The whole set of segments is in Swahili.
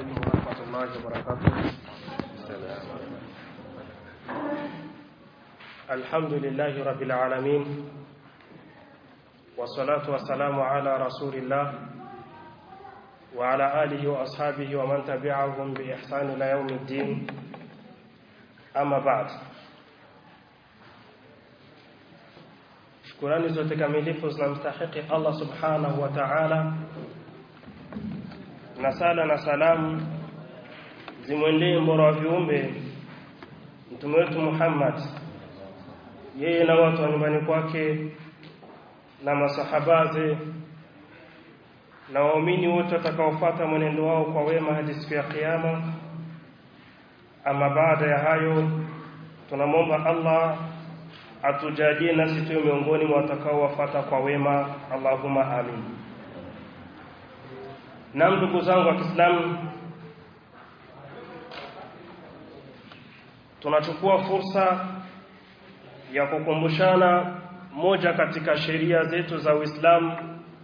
عليكم ورحمة الله وبركاته الحمد لله رب العالمين والصلاة والسلام على رسول الله وعلى آله وأصحابه ومن تبعهم بإحسان إلى يوم الدين أما بعد shukurani zote kamilifu zinamstahiki Allah subhanahu wa ta'ala na sala na salamu zimwendee mbora wa viumbe mtume wetu Muhammad yeye na watu wa nyumbani kwake na masahabaze na waumini wote watakaofuata mwenendo wao kwa wema hadi siku ya kiyama ama baada ya hayo tunamwomba Allah atujalie nasi tuwe miongoni mwa watakaowafuata kwa wema Allahumma amin na ndugu zangu wa Kiislamu tunachukua fursa ya kukumbushana moja katika sheria zetu za Uislamu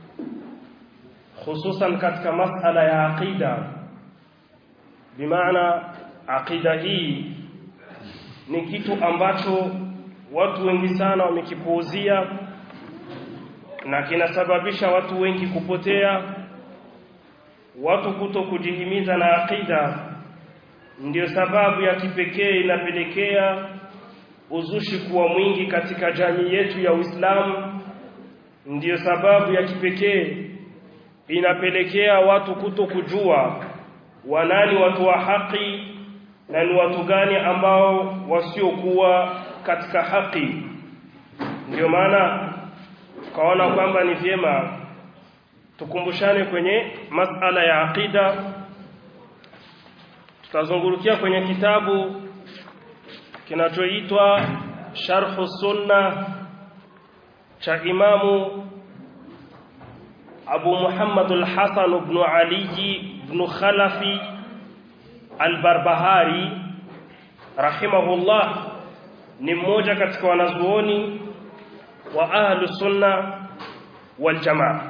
hususan katika masala ya aqida bimaana aqida hii ni kitu ambacho watu wengi sana wamekipuuzia na kinasababisha watu wengi kupotea watu kuto kujihimiza na aqida ndiyo sababu ya kipekee inapelekea uzushi kuwa mwingi katika jamii yetu ya Uislamu ndiyo sababu ya kipekee inapelekea watu kuto kujua wanani watu wa haki na ni watu gani ambao wasiokuwa katika haki ndio maana tukaona kwamba ni vyema tukumbushane kwenye masala ya aqida tutazungurukia kwenye kitabu kinachoitwa Sharh Sunna cha Imamu Abu Muhammad al-Hasan ibn Ali ibn Khalafi al-Barbahari rahimahullah ni mmoja katika wanazuoni wa ahlu sunna wal jamaa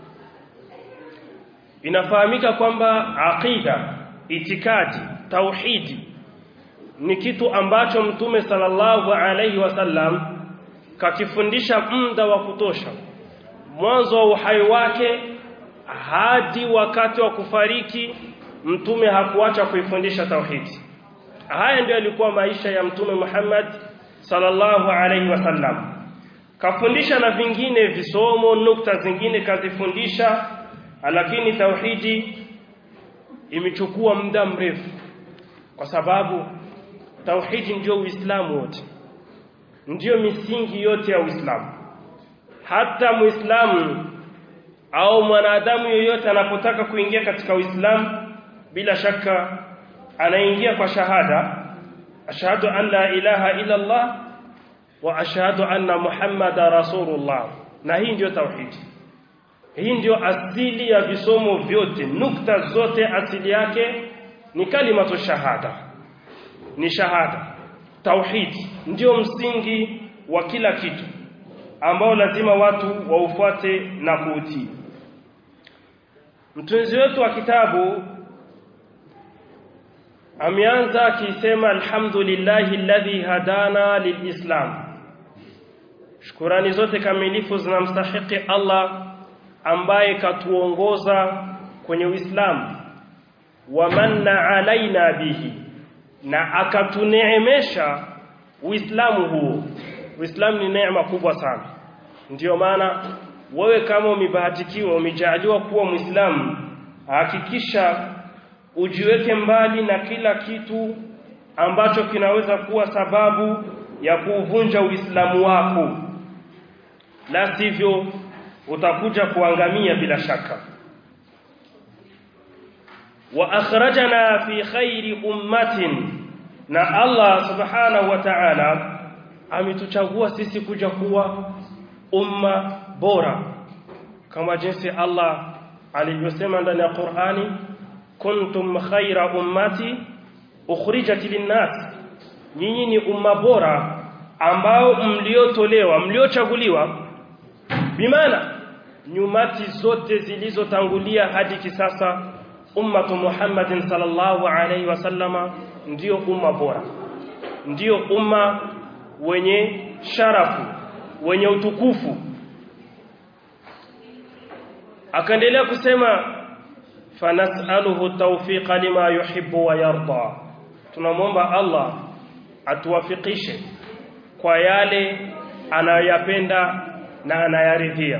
inafahamika kwamba aqida itikadi tauhidi ni kitu ambacho mtume sallallahu alaihi wasallam kakifundisha muda wa kutosha mwanzo wa uhai wake hadi wakati wa kufariki mtume hakuacha kuifundisha tauhidi haya ndio yalikuwa maisha ya mtume Muhammad sallallahu alaihi wasallam kafundisha na vingine visomo nukta zingine kazifundisha lakini tauhidi imechukua muda mrefu kwa sababu tauhidi ndio uislamu wote ndio misingi yote ya uislamu hata muislamu au mwanadamu yoyote anapotaka kuingia katika uislamu bila shaka anaingia kwa shahada ashhadu an la ilaha illa Allah wa ashhadu anna muhammada rasulullah na hii ndio tauhidi hii ndio asili ya visomo vyote nukta zote asili yake ni kalimatu shahada ni shahada tauhidi ndio msingi wa kila kitu ambao lazima watu waufuate na kuutii mtunzi wetu wa kitabu ameanza akisema alhamdulillahi alladhi hadana lilislam shukurani zote kamilifu zinamstahiki Allah ambaye katuongoza kwenye Uislamu wa manna alaina bihi na akatuneemesha Uislamu huo Uislamu ni neema kubwa sana ndiyo maana wewe kama umebahatikiwa umejaliwa kuwa Muislamu hakikisha ujiweke mbali na kila kitu ambacho kinaweza kuwa sababu ya kuuvunja Uislamu wako la sivyo utakuja kuangamia bila shaka wa akhrajana fi khairi ummatin na Allah subhanahu wa ta'ala ametuchagua sisi kuja kuwa umma bora kama jinsi Allah alivyosema ndani ya Qur'ani kuntum khaira ummati ukhrijat linnas nyinyi ni umma bora ambao mliotolewa mliochaguliwa bimaana nyumati zote zilizotangulia hadi kisasa ummatu Muhammadin sallallahu alaihi wasallama ndio umma bora ndio umma wenye sharafu wenye utukufu akaendelea kusema fanas'aluhu tawfiqa lima yuhibbu wa yarda tunamwomba Allah atuwafikishe kwa yale anayoyapenda na anayaridhia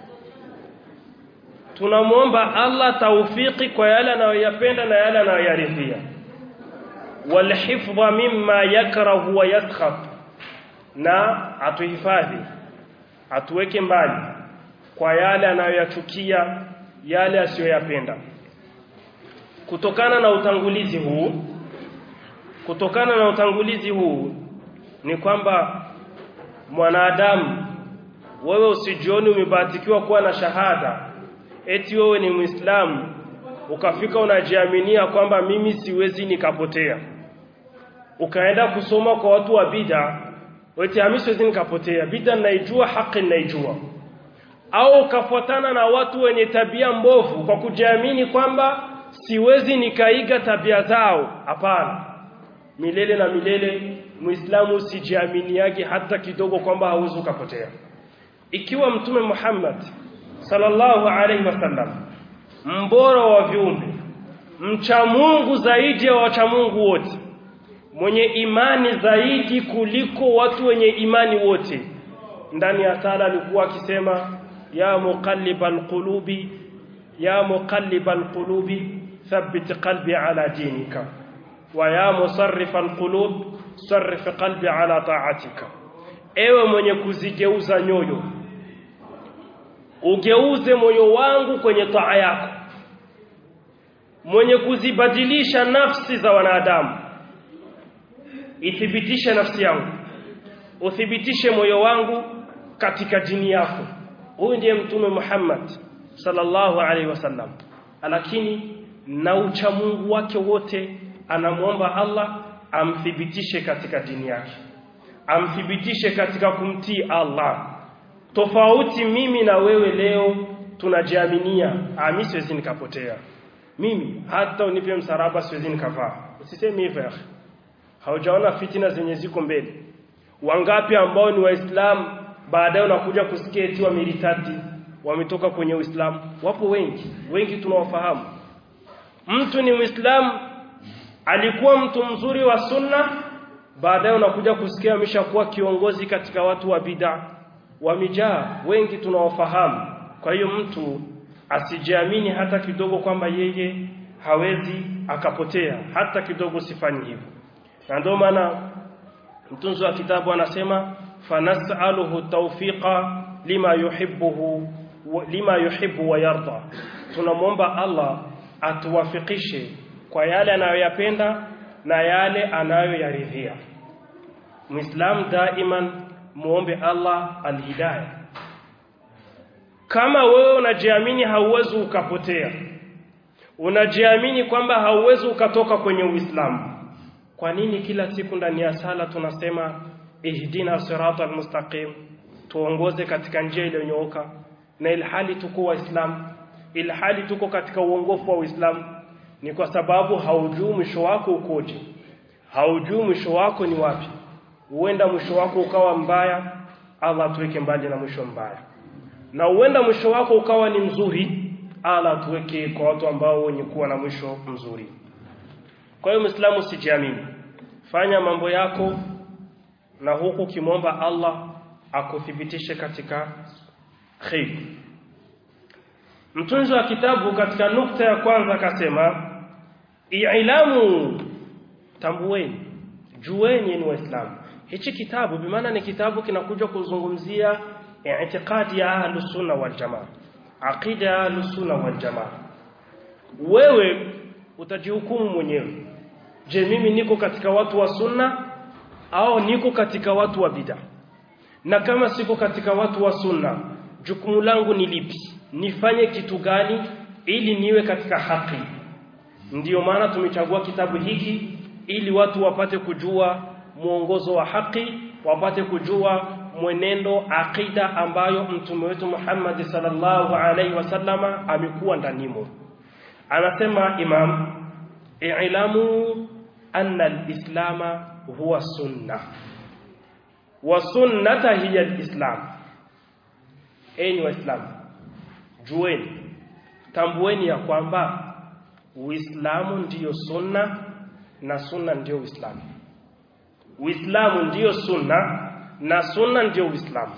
tunamwomba Allah taufiki kwa yale anayoyapenda na yale anayoyaridhia walhifdha mimma yakrahu wa yaskhab na atuhifadhi atuweke mbali kwa yale anayoyachukia yale asiyoyapenda kutokana na utangulizi huu kutokana na utangulizi huu ni kwamba mwanadamu wewe usijioni umebahatikiwa kuwa na shahada eti wewe ni muislamu ukafika unajiaminia kwamba mimi siwezi nikapotea ukaenda kusoma kwa watu wa bid'a eti mimi siwezi nikapotea bid'a naijua haki naijua au ukafuatana na watu wenye tabia mbovu kwa kujiamini kwamba siwezi nikaiga tabia zao hapana milele na milele muislamu usijiaminiage hata kidogo kwamba hauwezi ukapotea ikiwa mtume Muhammad sallallahu alaihi wasallam mbora wa viumbe mcha Mungu zaidi ya wacha Mungu wote mwenye imani zaidi kuliko watu wenye imani wote ndani ya sala alikuwa akisema ya muqallibal qulubi ya muqallibal qulubi thabbit qalbi ala dinika wa ya musarrifal qulub sarrif qalbi ala ta'atika ewe mwenye kuzigeuza nyoyo ugeuze moyo wangu kwenye taa yako mwenye kuzibadilisha nafsi za wanadamu ithibitishe nafsi yangu uthibitishe moyo wangu katika dini yako huyu ndiye mtume Muhammad sallallahu alaihi wasallam lakini na ucha Mungu wake wote anamwomba Allah amthibitishe katika dini yake amthibitishe katika kumtii Allah tofauti mimi na wewe leo tunajiaminia ah mimi siwezi nikapotea mimi hata unipe msaraba siwezi nikavaa usiseme hivyo haujaona fitina zenye ziko mbele wangapi ambao ni waislamu baadaye unakuja kusikia eti wameritati wametoka kwenye uislamu wapo wengi wengi tunawafahamu mtu ni muislamu alikuwa mtu mzuri wa sunna baadaye unakuja kusikia ameshakuwa kiongozi katika watu wa bid'a wamejaa wengi tunawafahamu kwa hiyo mtu asijiamini hata kidogo kwamba yeye hawezi akapotea hata kidogo sifanyi hivyo na ndio maana mtunzi wa kitabu anasema fanas'aluhu tawfiqa lima yuhibbuhu lima yuhibbu wa yarda tunamwomba Allah atuwafikishe kwa yale anayoyapenda na yale anayoyaridhia Muislam daiman muombe Allah alhidayah kama wewe unajiamini hauwezi ukapotea unajiamini kwamba hauwezi ukatoka kwenye Uislamu kwa nini kila siku ndani ya sala tunasema ihdina siratal mustaqim tuongoze katika njia iliyonyooka na ilhali tuko waislamu ilhali tuko katika uongofu wa Uislamu ni kwa sababu haujui mwisho wako ukoje haujui mwisho wako ni wapi huenda mwisho wako ukawa mbaya Allah tuweke mbali na mwisho mbaya na huenda mwisho wako ukawa ni mzuri Allah tuweke kwa watu ambao wenye kuwa na mwisho mzuri kwa hiyo Muislamu sijiamini fanya mambo yako na huku kimwomba Allah akuthibitishe katika khair Mtunzi wa kitabu katika nukta ya kwanza akasema i'lamu tambueni jueni ni waislamu hichi kitabu bimaana ni kitabu kinakuja kuzungumzia i'tiqadi ya ahlus sunna wal jamaa aqida ya ahlus sunna wal jamaa wewe utajihukumu mwenyewe je mimi niko katika watu wa sunna au niko katika watu wa bid'a na kama siko katika watu wa sunna jukumu langu ni lipi nifanye kitu gani ili niwe katika haki ndiyo maana tumechagua kitabu hiki ili watu wapate kujua mwongozo wa haki wapate kujua mwenendo aqida ambayo mtume wetu Muhammad sallallahu alaihi wasallama amekuwa ndanimo anasema imam i'lamu anna al-islama huwa sunna wa sunnata hiya al-islam enyi waislamu jueni tambueni ya kwamba uislamu ndiyo sunna na sunna ndiyo uislamu uislamu ndiyo sunna na sunna ndiyo uislamu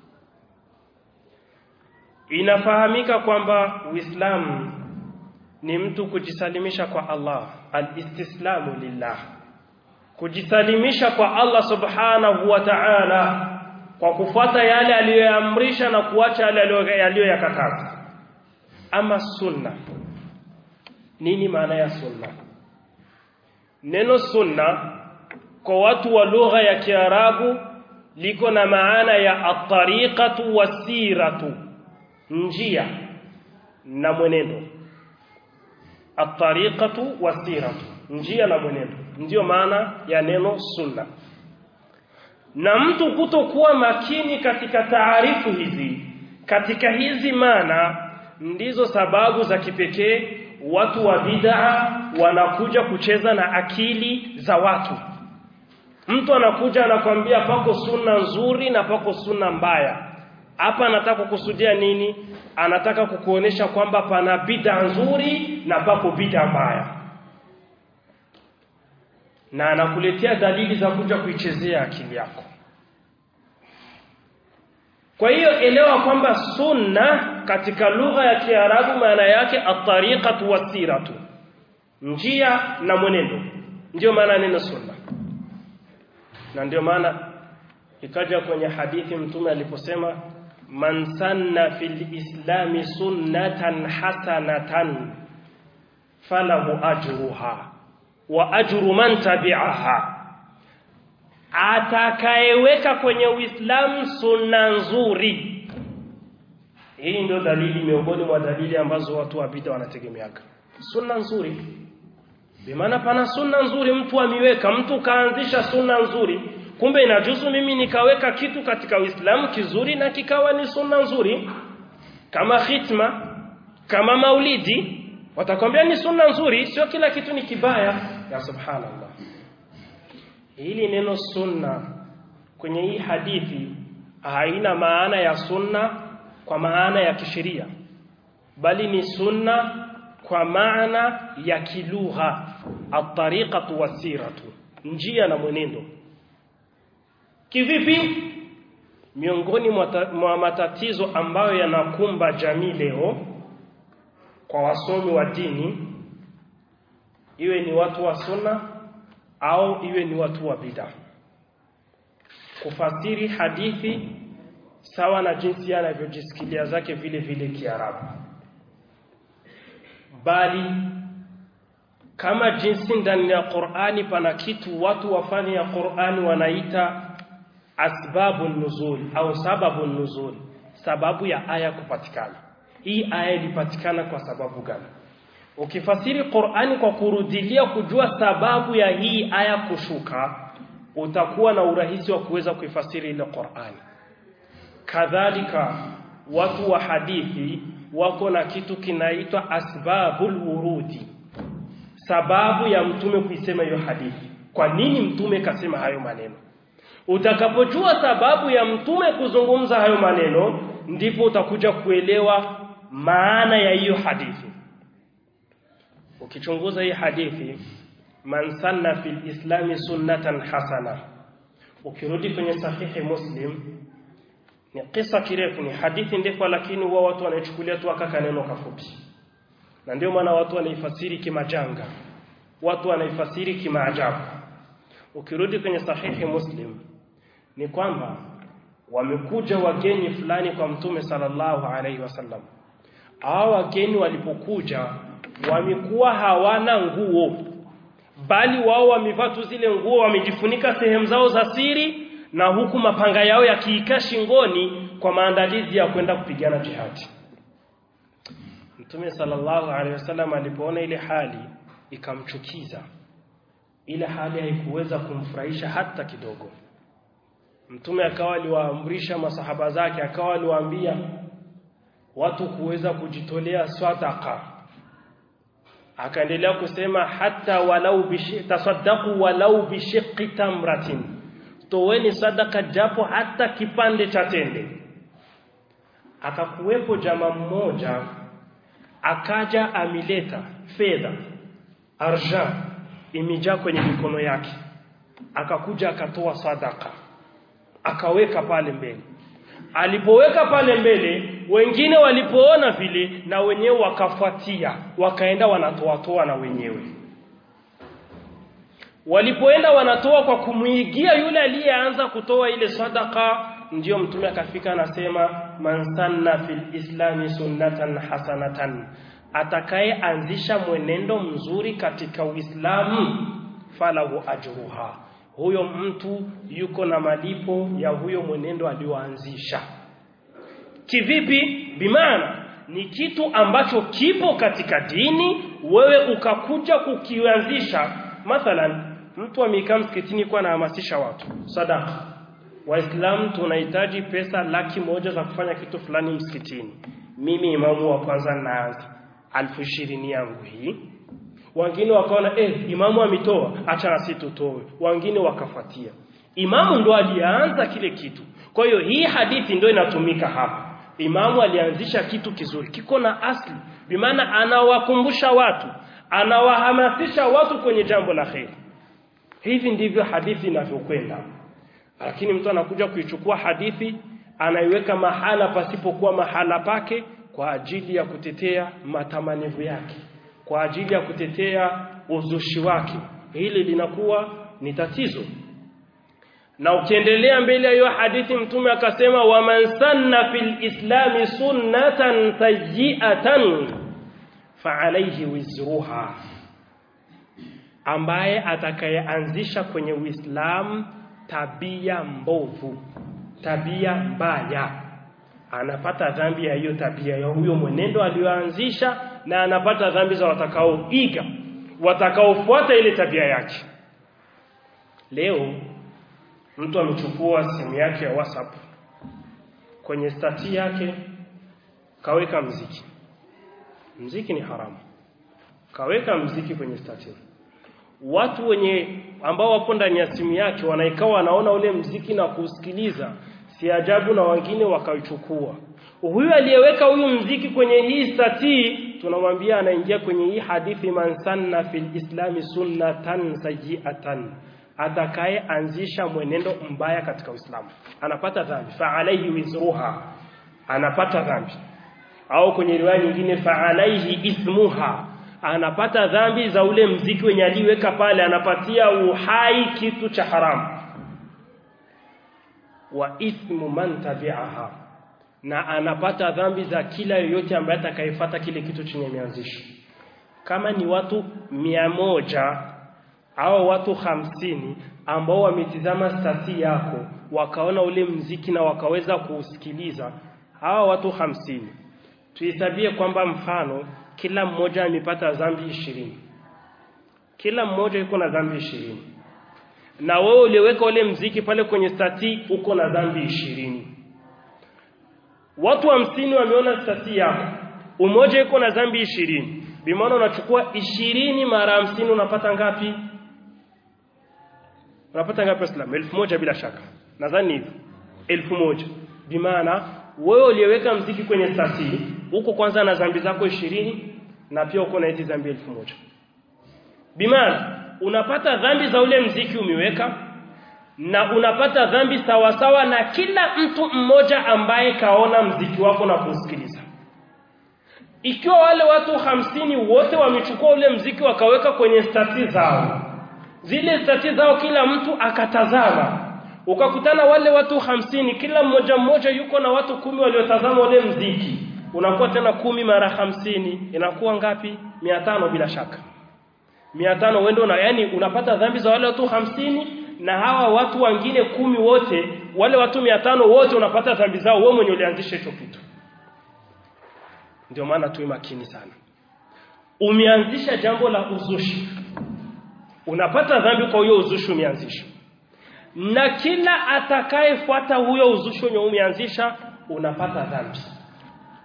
inafahamika kwamba uislamu ni mtu kujisalimisha kwa Allah alistislamu lillah kujisalimisha kwa Allah subhanahu wa ta'ala kwa kufuata yale aliyoamrisha na kuacha yale aliyoyakataza ama sunna nini maana ya sunna neno sunna kwa watu wa lugha ya Kiarabu liko na maana ya at-tariqatu wasiratu njia na mwenendo at-tariqatu wasiratu njia na mwenendo ndiyo maana ya neno sunna na mtu kutokuwa makini katika taarifu hizi katika hizi maana ndizo sababu za kipekee watu wa bid'a wanakuja kucheza na akili za watu mtu anakuja anakwambia pako sunna nzuri na pako sunna mbaya hapa anataka kukusudia nini anataka kukuonesha kwamba pana bid'a nzuri na pako bid'a mbaya na anakuletea dalili za kuja kuichezea akili yako kwa hiyo elewa kwamba sunna katika lugha ya Kiarabu maana yake at-tariqatu wasiratu njia na mwenendo ndio maana neno sunna na ndio maana ikaja kwenye hadithi mtume aliposema man sanna fil islami sunnatan hasanatan falahu ajruha wa ajru man tabi'aha atakayeweka kwenye Uislamu sunna nzuri hii ndio dalili miongoni mwa dalili ambazo watu wa bid'a wanategemeaga sunna nzuri bimaana pana sunna nzuri mtu amiweka mtu kaanzisha sunna nzuri kumbe inajuzu mimi nikaweka kitu katika Uislamu kizuri na kikawa ni sunna nzuri kama khitma kama maulidi watakwambia ni sunna nzuri sio kila kitu ni kibaya ya subhanallah hili neno sunna kwenye hii hadithi haina maana ya sunna kwa maana ya kisheria bali ni sunna kwa maana ya kilugha at-tariqatu wasiratu njia na mwenendo kivipi miongoni mwa matatizo ambayo yanakumba jamii leo kwa wasomi wa dini iwe ni watu wa sunna au iwe ni watu wa bid'a kufasiri hadithi sawa na jinsi anavyojisikilia zake vile vile Kiarabu bali kama jinsi ndani ya Qur'ani pana kitu watu wafanye ya Qur'ani wanaita asbabu nuzul au sababu nuzul sababu ya aya kupatikana hii aya ilipatikana kwa sababu gani ukifasiri Qur'ani kwa kurudilia kujua sababu ya hii aya kushuka utakuwa na urahisi wa kuweza kuifasiri ile Qur'ani kadhalika watu wa hadithi wako na kitu kinaitwa asbabul wurudi sababu ya mtume kuisema hiyo hadithi kwa nini mtume kasema hayo maneno utakapojua sababu ya mtume kuzungumza hayo maneno ndipo utakuja kuelewa maana ya hiyo hadithi ukichunguza hii hadithi man sanna fil islami sunnatan hasana ukirudi kwenye sahihi muslim ni kisa kirefu ni hadithi ndefu lakini huwa watu wanaichukulia tu aka neno kafupi na ndio maana watu wanaifasiri kimajanga watu wanaifasiri kimaajabu ukirudi kwenye sahihi muslim ni kwamba wamekuja wageni fulani kwa mtume sallallahu alaihi wasallam hao wageni walipokuja wamekuwa hawana nguo bali wao wamevaa tu zile nguo wamejifunika sehemu zao za siri na huku mapanga yao yakiika shingoni kwa maandalizi ya kwenda kupigana jihadi Mtume sallallahu alaihi wasallam alipoona ile hali ikamchukiza ile hali haikuweza kumfurahisha hata kidogo Mtume akawa aliwaamrisha masahaba zake akawa aliwaambia watu kuweza kujitolea sadaka akaendelea kusema hata walau bishi tasaddaqu walau bishiqqi tamratin toweni sadaka japo hata kipande cha tende akakuwepo jamaa mmoja akaja amileta fedha arja imejaa kwenye mikono yake akakuja akatoa sadaka akaweka pale mbele alipoweka pale mbele wengine walipoona vile na wenyewe wakafuatia wakaenda wanatoa toa na wenyewe walipoenda wanatoa kwa kumuigia yule aliyeanza kutoa ile sadaka ndiyo mtume akafika anasema man sanna fil islami sunnatan hasanatan atakayeanzisha mwenendo mzuri katika uislamu falahu ajruha huyo mtu yuko na malipo ya huyo mwenendo alioanzisha kivipi bimaana ni kitu ambacho kipo katika dini wewe ukakuja kukianzisha mathalan mtu amekaa msikitini kwa anahamasisha watu sadaka waislamu tunahitaji pesa laki moja za kufanya kitu fulani msikitini mimi imamu wa kwanza naanza alfu ishirini yangu hii wengine wakaona eh imamu ametoa acha na sisi tutoe wengine wakafuatia imamu ndo alianza kile kitu kwa hiyo hii hadithi ndio inatumika hapa imamu alianzisha kitu kizuri kiko na asli bimaana anawakumbusha watu anawahamasisha watu kwenye jambo la kheri hivi ndivyo hadithi inavyokwenda lakini mtu anakuja kuichukua hadithi anaiweka mahala pasipokuwa mahala pake kwa ajili ya kutetea matamanivu yake kwa ajili ya kutetea uzushi wake hili linakuwa ni tatizo na ukiendelea mbele ya hiyo hadithi mtume akasema waman sanna fil islami sunnatan sayyi'atan fa'alayhi wizruha ambaye atakayeanzisha kwenye Uislamu tabia mbovu tabia mbaya anapata dhambi ya hiyo tabia ya huyo mwenendo aliyoanzisha na anapata dhambi za watakaoiga watakaofuata ile tabia yake leo mtu amechukua simu yake ya WhatsApp kwenye stati yake kaweka mziki mziki ni haramu kaweka mziki kwenye stati watu wenye ambao wapo ndani ya simu yake wanaikawa wanaona ule mziki na kusikiliza si ajabu na wengine wakaichukua huyu aliyeweka huyu mziki kwenye hii stati tunamwambia anaingia kwenye hii hadithi man sanna fil islami sunnatan sayyi'atan atakaye anzisha mwenendo mbaya katika Uislamu anapata dhambi fa alayhi wizruha anapata dhambi au kwenye riwaya nyingine fa alayhi ismuha anapata dhambi za ule mziki wenye aliweka pale anapatia uhai kitu cha haramu wa ithmu man tabi'aha na anapata dhambi za kila yoyote ambaye atakayefuata kile kitu chenye mianzisho kama ni watu mia moja au watu hamsini ambao wametizama stati yako wakaona ule mziki na wakaweza kuusikiliza hawa watu hamsini tuhesabie kwamba mfano kila mmoja amepata dhambi ishirini kila mmoja yuko na dhambi ishirini na wewe uliweka ule mziki pale kwenye stati uko na dhambi ishirini watu hamsini wameona stati yako umoja yuko na dhambi ishirini bimaana unachukua ishirini mara hamsini unapata ngapi unapata ngapi Waislamu? elfu moja bila shaka, nadhani hivyo, elfu moja bimaana wewe uliyeweka mziki kwenye stati huko kwanza na dhambi zako ishirini na pia uko na hizi dhambi elfu moja bimaana unapata dhambi za ule mziki umeweka na unapata dhambi sawasawa na kila mtu mmoja ambaye kaona mziki wako na kusikiliza ikiwa wale watu hamsini wote wamechukua ule mziki wakaweka kwenye stati zao zile stati zao kila mtu akatazama ukakutana wale watu hamsini kila mmoja mmoja yuko na watu kumi waliotazama ule mziki unakuwa tena kumi mara hamsini inakuwa ngapi mia tano bila shaka mia tano wendo na yani unapata dhambi za wale watu hamsini na hawa watu wengine kumi wote wale watu mia tano wote unapata dhambi zao wewe mwenye ulianzisha hicho kitu ndio maana tuwe makini sana umeanzisha jambo la uzushi unapata dhambi kwa huyo uzushi umeanzisha na kila atakayefuata huyo uzushi wenye umeanzisha unapata dhambi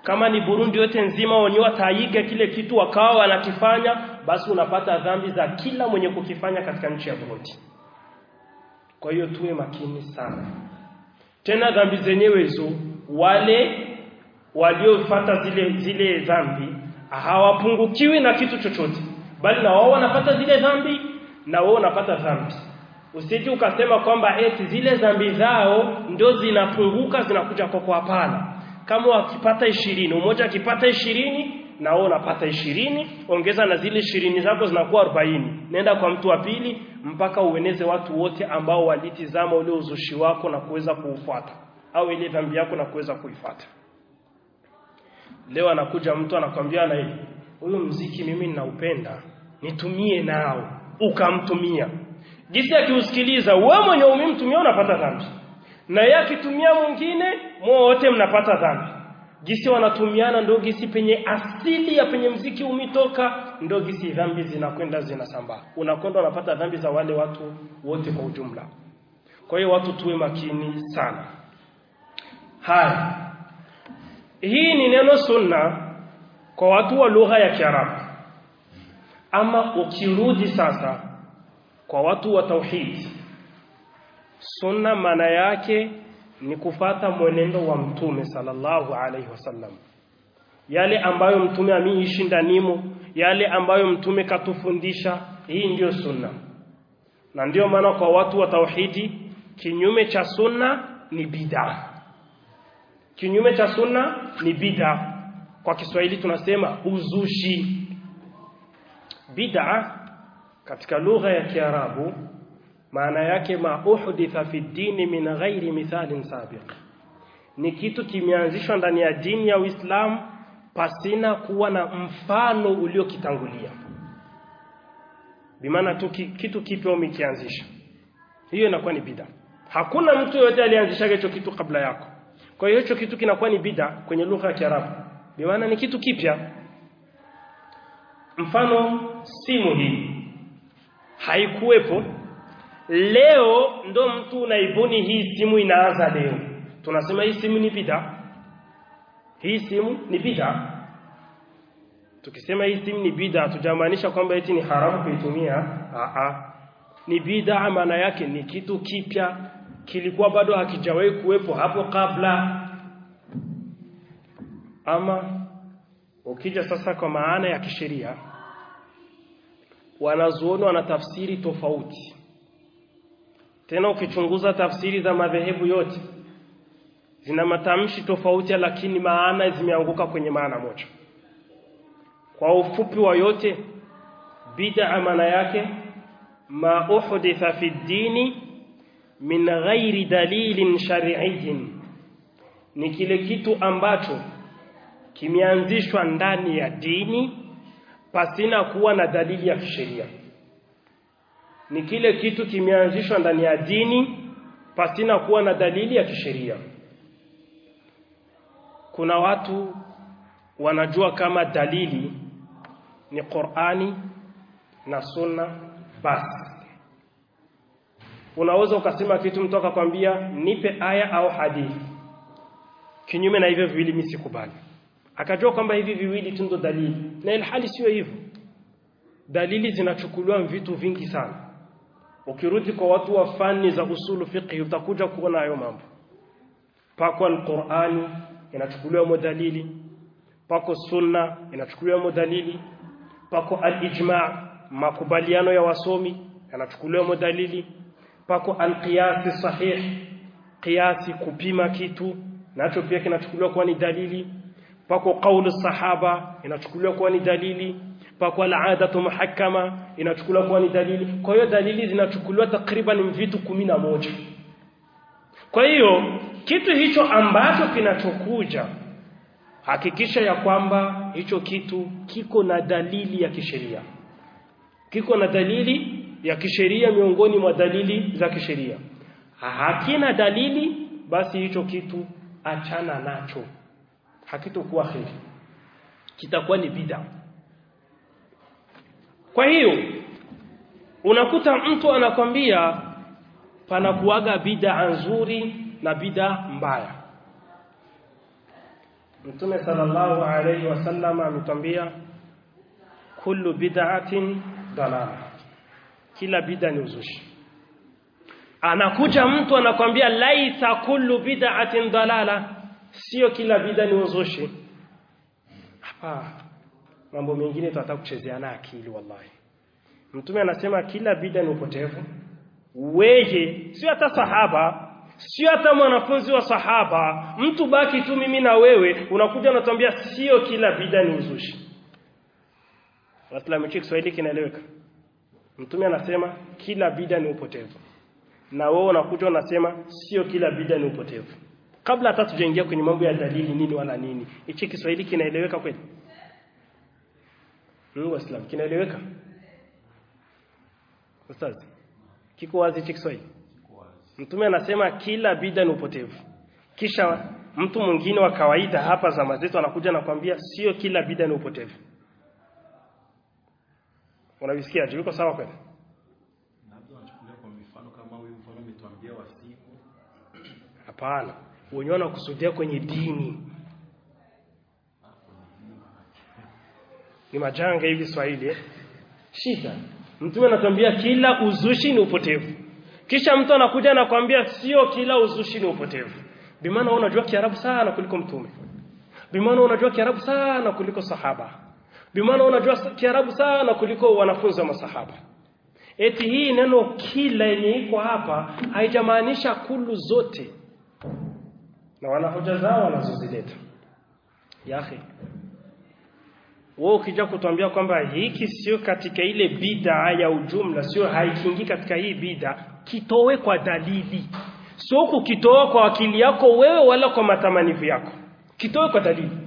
kama ni Burundi yote nzima wenyewe wataiga kile kitu wakawa wanakifanya basi unapata dhambi za kila mwenye kukifanya katika nchi ya Burundi kwa hiyo tuwe makini sana tena dhambi zenyewe hizo wale waliofuata zile zile dhambi hawapungukiwi na kitu chochote bali na wao wanapata zile dhambi na wao wanapata dhambi usije ukasema kwamba eti zile dhambi zao ndio zinapunguka zinakuja kwako hapana kama wakipata ishirini mmoja akipata ishirini na wewe unapata ishirini ongeza na zile ishirini zako zinakuwa arobaini nenda kwa mtu wa pili mpaka ueneze watu wote ambao walitizama ule uzushi wako na kuweza kuufuata au ile dhambi yako na kuweza kuifuata leo anakuja mtu anakwambia na hivi huyo mziki mimi ninaupenda nitumie nao ukamtumia jinsi akiusikiliza wewe mwenye umemtumia unapata dhambi na yeye akitumia mwingine wote mnapata dhambi gisi wanatumiana ndio gisi penye asili ya penye mziki umitoka ndio gisi dhambi zinakwenda zinasambaa unakwenda unapata dhambi za wale watu wote kwa ujumla kwa hiyo watu tuwe makini sana haya hii ni neno sunna kwa watu wa lugha ya Kiarabu ama ukirudi sasa kwa watu wa tauhid sunna maana yake ni kufata mwenendo wa mtume sallallahu alaihi wasallam yale ambayo mtume ameishi ndanimo yale ambayo mtume katufundisha hii ndiyo sunna na ndiyo maana kwa watu wa tauhidi kinyume cha sunna ni bid'a kinyume cha sunna ni bid'a kwa Kiswahili tunasema uzushi bid'a katika lugha ya Kiarabu maana yake ma uhditha fi dini min ghairi mithalin sabiq ni kitu kimeanzishwa ndani ya dini ya Uislamu pasina kuwa na mfano uliokitangulia bimaana tu kitu kipya umekianzisha hiyo inakuwa ni bid'a hakuna mtu yote alianzisha hicho kitu kabla yako kwa hiyo hicho kitu kinakuwa ni bid'a kwenye lugha ya Kiarabu bimaana ni kitu kipya mfano simu hii haikuwepo leo ndo mtu unaibuni hii simu inaanza leo tunasema hii simu ni bid'a hii simu ni bid'a tukisema hii simu ni bid'a tujamaanisha kwamba eti ni haramu kuitumia a a ni bid'a maana yake ni kitu kipya kilikuwa bado hakijawahi kuwepo hapo kabla ama ukija sasa kwa maana ya kisheria wanazuoni wana tafsiri tofauti tena ukichunguza tafsiri za madhehebu yote zina matamshi tofauti lakini maana zimeanguka kwenye maana moja kwa ufupi wa yote bid'a maana yake ma uhditha fi dini min ghairi dalilin shar'iyyin ni kile kitu ambacho kimeanzishwa ndani ya dini pasina kuwa na dalili ya kisheria ni kile kitu kimeanzishwa ndani ya dini pasina kuwa na dalili ya kisheria kuna watu wanajua kama dalili ni Qur'ani na Sunna basi unaweza ukasema kitu mtu akakwambia nipe aya au hadithi kinyume na hivyo viwili mimi sikubali akajua kwamba hivi viwili tu ndo dalili na ilhali sio hivyo dalili zinachukuliwa vitu vingi sana ukirudi kwa watu wa fani za usulu fiqh utakuja kuona hayo mambo pako alqurani inachukuliwa modalili pako sunna inachukuliwa modalili pako alijma makubaliano ya wasomi yanachukuliwa modalili pako alqiyasi sahih qiyasi kupima kitu nacho pia kinachukuliwa kuwa ni dalili pako kauli sahaba inachukuliwa kuwa ni dalili pako al-adatu muhakkama inachukuliwa kuwa ni dalili kwa hiyo dalili zinachukuliwa takriban vitu kumi na moja kwa hiyo kitu hicho ambacho kinachokuja hakikisha ya kwamba hicho kitu kiko na dalili ya kisheria kiko na dalili ya kisheria miongoni mwa dalili za kisheria hakina dalili basi hicho kitu achana nacho hakitokuwa kheri kitakuwa ni bid'a kwa hiyo unakuta mtu anakwambia panakuaga bid'a nzuri na bid'a mbaya Mtume sallallahu alayhi wasallam ametwambia kullu bid'atin dalala, kila bid'a ni uzushi. Anakuja mtu anakwambia laisa kullu bid'atin dalala, sio kila bid'a ni uzushi. Hapa mambo mengine tunataka kuchezeana akili wallahi. Mtume anasema kila bid'a ni upotevu. Weje sio hata sahaba, sio hata mwanafunzi wa sahaba, mtu baki tu mimi na wewe, unakuja unatuambia sio kila bid'a ni uzushi. Waislamu Kiswahili kinaeleweka? Mtume anasema kila bid'a ni upotevu. Na wewe unakuja unasema sio kila bid'a ni upotevu. Kabla hata tujaingia kwenye mambo ya dalili nini wala nini, hichi Kiswahili kinaeleweka kweli? Mungu Waislamu kinaeleweka? Ustaz, kiko wazi hichi Kiswahili? Mtume anasema kila bid'a ni upotevu. Kisha mtu mwingine wa kawaida hapa zama zetu anakuja na kwambia sio kila bid'a ni upotevu. Unavisikia je? Uko sawa kweli? Labda unachukulia kwa mifano kama huyu mfano umetuambia wa siku. Hapana. Wenyewe wanakusudia kwenye dini. Ni majanga hivi Swahili eh? Shida. Mtume anatuambia kila uzushi ni upotevu. Kisha mtu anakuja anakwambia sio kila uzushi ni upotevu. Bimaana wewe unajua Kiarabu sana kuliko mtume. Bimaana unajua Kiarabu sana kuliko sahaba. Bimaana unajua Kiarabu sana kuliko wanafunzi wa masahaba. Eti hii neno kila yenye iko hapa haijamaanisha kulu zote. Na wana hoja zao wanazozileta. Yahi. Wewe ukija kutuambia kwamba hiki sio katika ile bid'a ya ujumla, sio haikingi katika hii bid'a, kitowe kwa dalili. Sio kukitoa kwa akili yako wewe wala kwa matamanivu yako. Kitowe kwa dalili.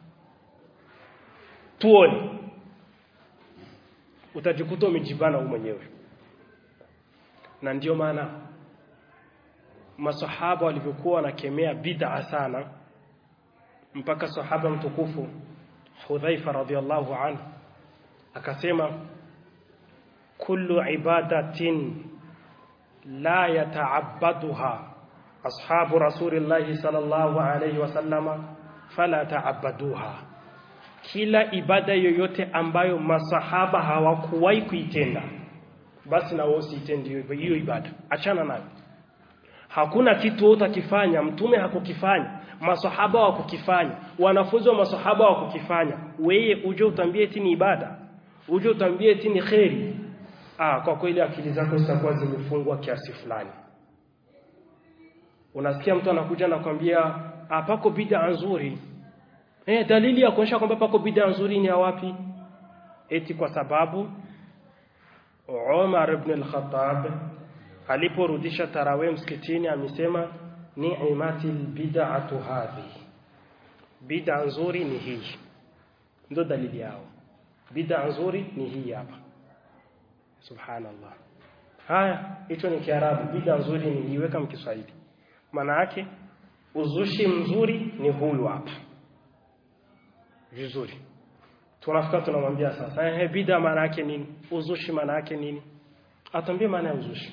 Tuone. Utajikuta umejibana wewe mwenyewe. Na ndiyo maana masahaba walivyokuwa wanakemea bid'a sana mpaka sahaba mtukufu Hudhaifa radhiallahu anhu akasema kullu ibadatin la yata'abbaduha ashabu rasulillahi sallallahu alayhi wasallama fala ta'abbaduha kila ibada yoyote ambayo masahaba hawakuwahi kuitenda basi na wao usitende hiyo ibada achana nayo hakuna kitu utakifanya mtume hakukifanya masahaba wa kukifanya wanafunzi wa masahaba wa kukifanya wewe uje utambie eti ni ibada uje utambie eti ni kheri ah kwa kweli akili zako zitakuwa zimefungwa kiasi fulani unasikia mtu anakuja na kwambia ah pako bid'a nzuri eh dalili ya kuonyesha kwamba pako bid'a nzuri ni wapi eti kwa sababu Umar ibn al-Khattab aliporudisha tarawih msikitini amesema ni'matil bid'atu hadhi bid'a nzuri ni hii ndio dalili yao bid'a nzuri ni hii hapa subhanallah haya hicho ni kiarabu bid'a nzuri ni hii weka mkiswahili maana yake uzushi mzuri ni huyu hapa vizuri tunafika tunamwambia sasa eh bid'a maana yake nini uzushi maana yake nini atambie maana ya uzushi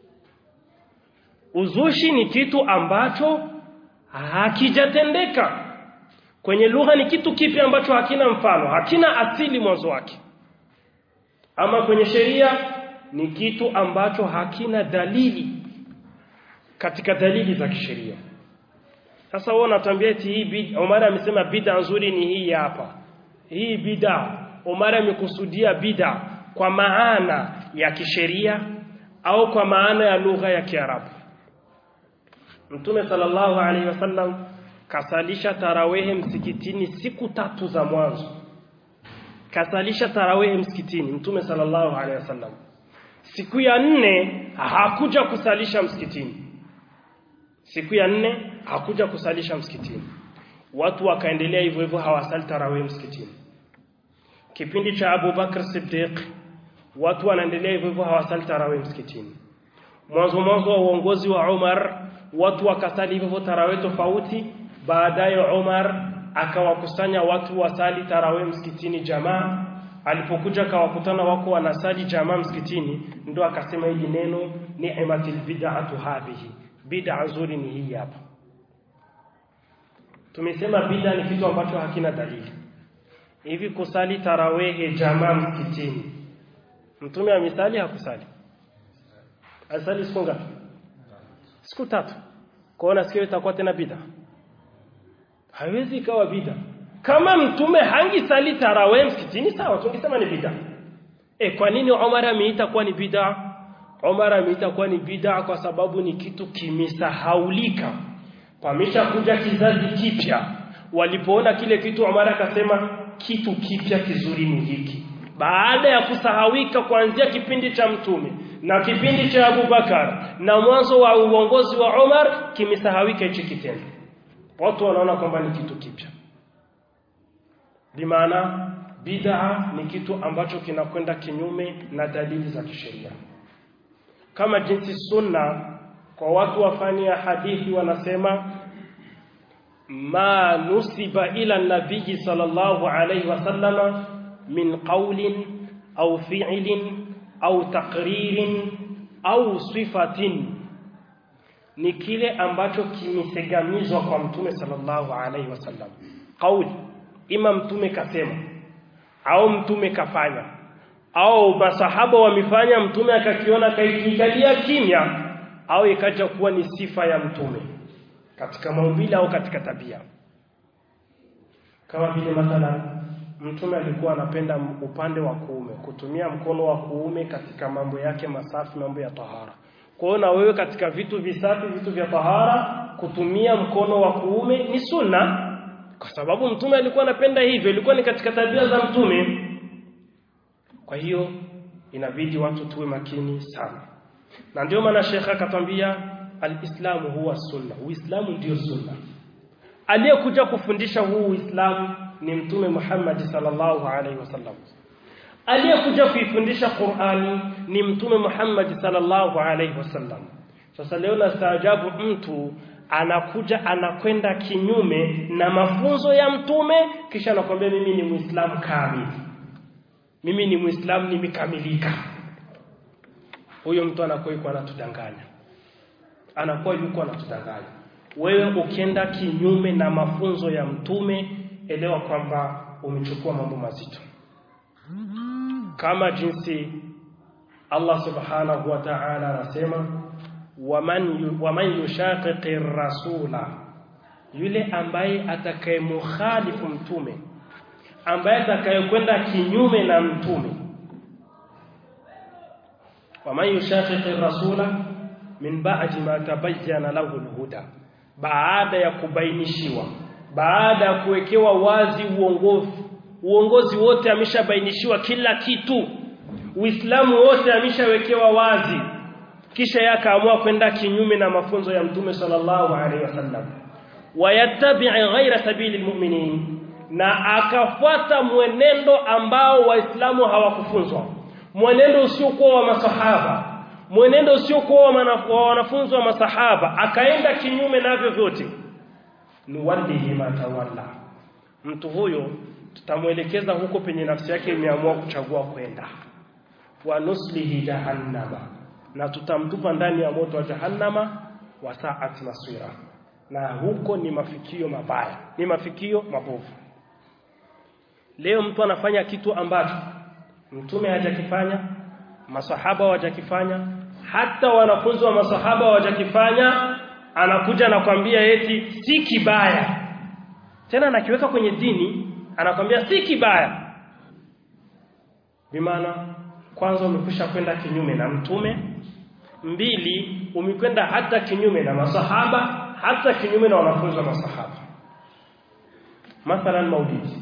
Uzushi ni kitu ambacho hakijatendeka. Kwenye lugha ni kitu kipi ambacho hakina mfano, hakina asili mwanzo wake. Ama kwenye sheria ni kitu ambacho hakina dalili katika dalili za kisheria. Sasa wewe unatuambia eti hii bid'a, Omar amesema bid'a nzuri ni hii hapa. Hii bid'a, Omar amekusudia bid'a kwa maana ya kisheria au kwa maana ya lugha ya Kiarabu. Mtume sallallahu alaihi wasallam kasalisha tarawehe msikitini siku tatu za mwanzo. Kasalisha tarawehe msikitini Mtume sallallahu alaihi wasallam. Siku ya nne hakuja kusalisha msikitini. Siku ya nne hakuja kusalisha msikitini. Watu wakaendelea hivyo hivyo hawasali tarawehe msikitini. Kipindi cha Abu Bakr Siddiq watu wanaendelea hivyo hivyo hawasali tarawehe msikitini. Mwanzo mwanzo wa uongozi wa Umar watu wakasali hivyo tarawih tofauti baadaye Umar akawakusanya watu wasali tarawih msikitini jamaa alipokuja akawakutana wako wanasali jamaa msikitini ndo akasema hili neno ni'matil bid'atu hadhihi bid'a nzuri ni hii hapa tumesema bid'a ni kitu ambacho hakina dalili hivi kusali tarawehe jamaa msikitini mtume amesali hakusali asali siku ngapi siku tatu kwaona sikio itakuwa tena bid'a haiwezi ikawa bid'a kama mtume hangisali tarawehe msikitini sawa tungesema ni bid'a e kwa nini Umar ameita kuwa ni bid'a Umar ameita kuwa ni bid'a kwa sababu ni kitu kimesahaulika pamesha kuja kizazi kipya walipoona kile kitu Umar akasema kitu kipya kizuri ni hiki baada ya kusahawika kuanzia kipindi cha mtume na kipindi cha Abubakar na mwanzo wa uongozi wa Umar kimesahawika hichi kitendo watu wanaona kwamba ni kitu kipya bimaana bid'a ni kitu ambacho kinakwenda kinyume na dalili za kisheria kama jinsi sunna kwa watu wafani ya hadithi wanasema ma nusiba ila nabii sallallahu alayhi wasallama min qawlin au fi'lin au taqririn au sifatin ni kile ambacho kimesegamizwa kwa mtume sallallahu alayhi wasallam kauli ima mtume kasema au mtume kafanya au masahaba wamefanya mtume akakiona kaikikalia kimya au ikaja kuwa ni sifa ya mtume katika maumbile au katika tabia kama vile mathalan mtume alikuwa anapenda upande wa kuume kutumia mkono wa kuume katika mambo yake masafi mambo ya tahara kwa hiyo na wewe katika vitu visafi vitu vya tahara kutumia mkono wa kuume ni sunna kwa sababu mtume alikuwa anapenda hivyo ilikuwa ni katika tabia za mtume kwa hiyo inabidi watu tuwe makini sana na ndio maana Sheikh akatwambia alislamu huwa sunna uislamu ndio sunna aliyekuja kufundisha huu uislamu ni mtume Muhammad sallallahu alaihi wasallam aliyekuja kuifundisha Qur'ani ni mtume Muhammad sallallahu alaihi wasallam sasa leo nastaajabu mtu anakuja anakwenda kinyume na mafunzo ya mtume kisha anakwambia mimi ni muislamu kamili mimi ni muislamu nimekamilika huyo mtu anakuwa yuko anatudanganya anakuwa yuko anatudanganya wewe ukienda kinyume na mafunzo ya mtume elewa kwamba umechukua mambo mazito kama jinsi Allah subhanahu wa ta'ala anasema waman waman yushaqiqi rasula yule ambaye atakayemukhalifu mtume ambaye atakayekwenda kinyume na mtume waman yushaqiqi rasula min ba'di ma tabayyana lahu alhuda baada ya kubainishiwa baada ya kuwekewa wazi uongozi uongozi wote ameshabainishiwa kila kitu uislamu wote ameshawekewa wazi kisha yakaamua kwenda kinyume na mafunzo ya mtume sallallahu alaihi wasallam wayattabi' ghaira sabili almu'minin na akafuata mwenendo ambao waislamu hawakufunzwa mwenendo usiokuwa wa masahaba mwenendo usiokuwa wa wanafunzi wa masahaba akaenda kinyume navyo vyote nuwallihi ma tawalla mtu huyo tutamwelekeza huko penye nafsi yake imeamua kuchagua kwenda wa nuslihi jahannama na tutamtupa ndani ya moto wa jahannama wa sa'at masira na huko ni mafikio mabaya ni mafikio mabovu leo mtu anafanya kitu ambacho mtume hajakifanya masahaba hawajakifanya hata wanafunzi wa masahaba hawajakifanya anakuja anakwambia eti si kibaya tena anakiweka kwenye dini anakwambia si kibaya bimaana kwanza umekwisha kwenda kinyume na mtume mbili umekwenda hata kinyume na masahaba hata kinyume na wanafunzi wa masahaba mathalan maulidi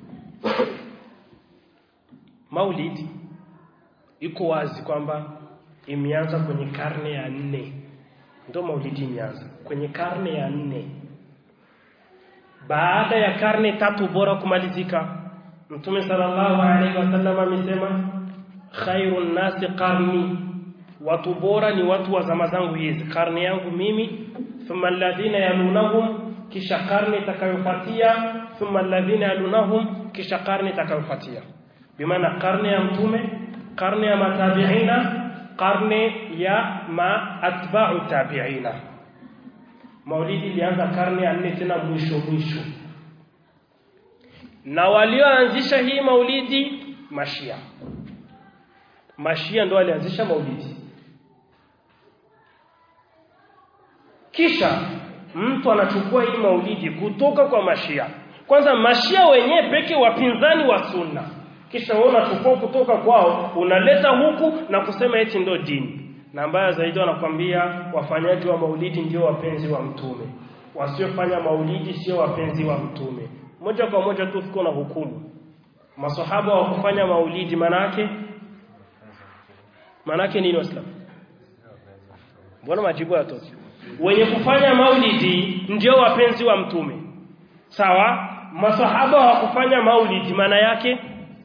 maulidi iko wazi kwamba imeanza kwenye karne ya nne ndio maulidi imeanza kwenye karne ya nne baada ya karne tatu bora kumalizika mtume sallallahu alaihi wasallam amesema khairun nasi qarni watu bora ni watu wa zama zangu hizi karne yangu mimi thumma alladhina yalunahum kisha karne itakayofuatia thumma alladhina yalunahum kisha karne itakayofuatia bimaana karne ya mtume karne ya matabiina karne ya ma atba'u tabiina maulidi ilianza karne ya nne tena mwisho mwisho na walioanzisha hii maulidi mashia mashia ndo walianzisha maulidi kisha mtu anachukua hii maulidi kutoka kwa mashia kwanza mashia wenyewe peke wapinzani wa sunna kisha wewe unachukua kutoka kwao unaleta huku na kusema eti ndo dini na mbaya zaidi wanakwambia wafanyaji wa maulidi ndio wapenzi wa mtume wasiofanya maulidi sio wapenzi wa mtume moja kwa moja tu tuko na hukumu masahaba wa kufanya maulidi manake manake nini waislamu mbona majibu yatoki wenye kufanya maulidi ndio wapenzi wa mtume sawa masahaba wa kufanya maulidi maana yake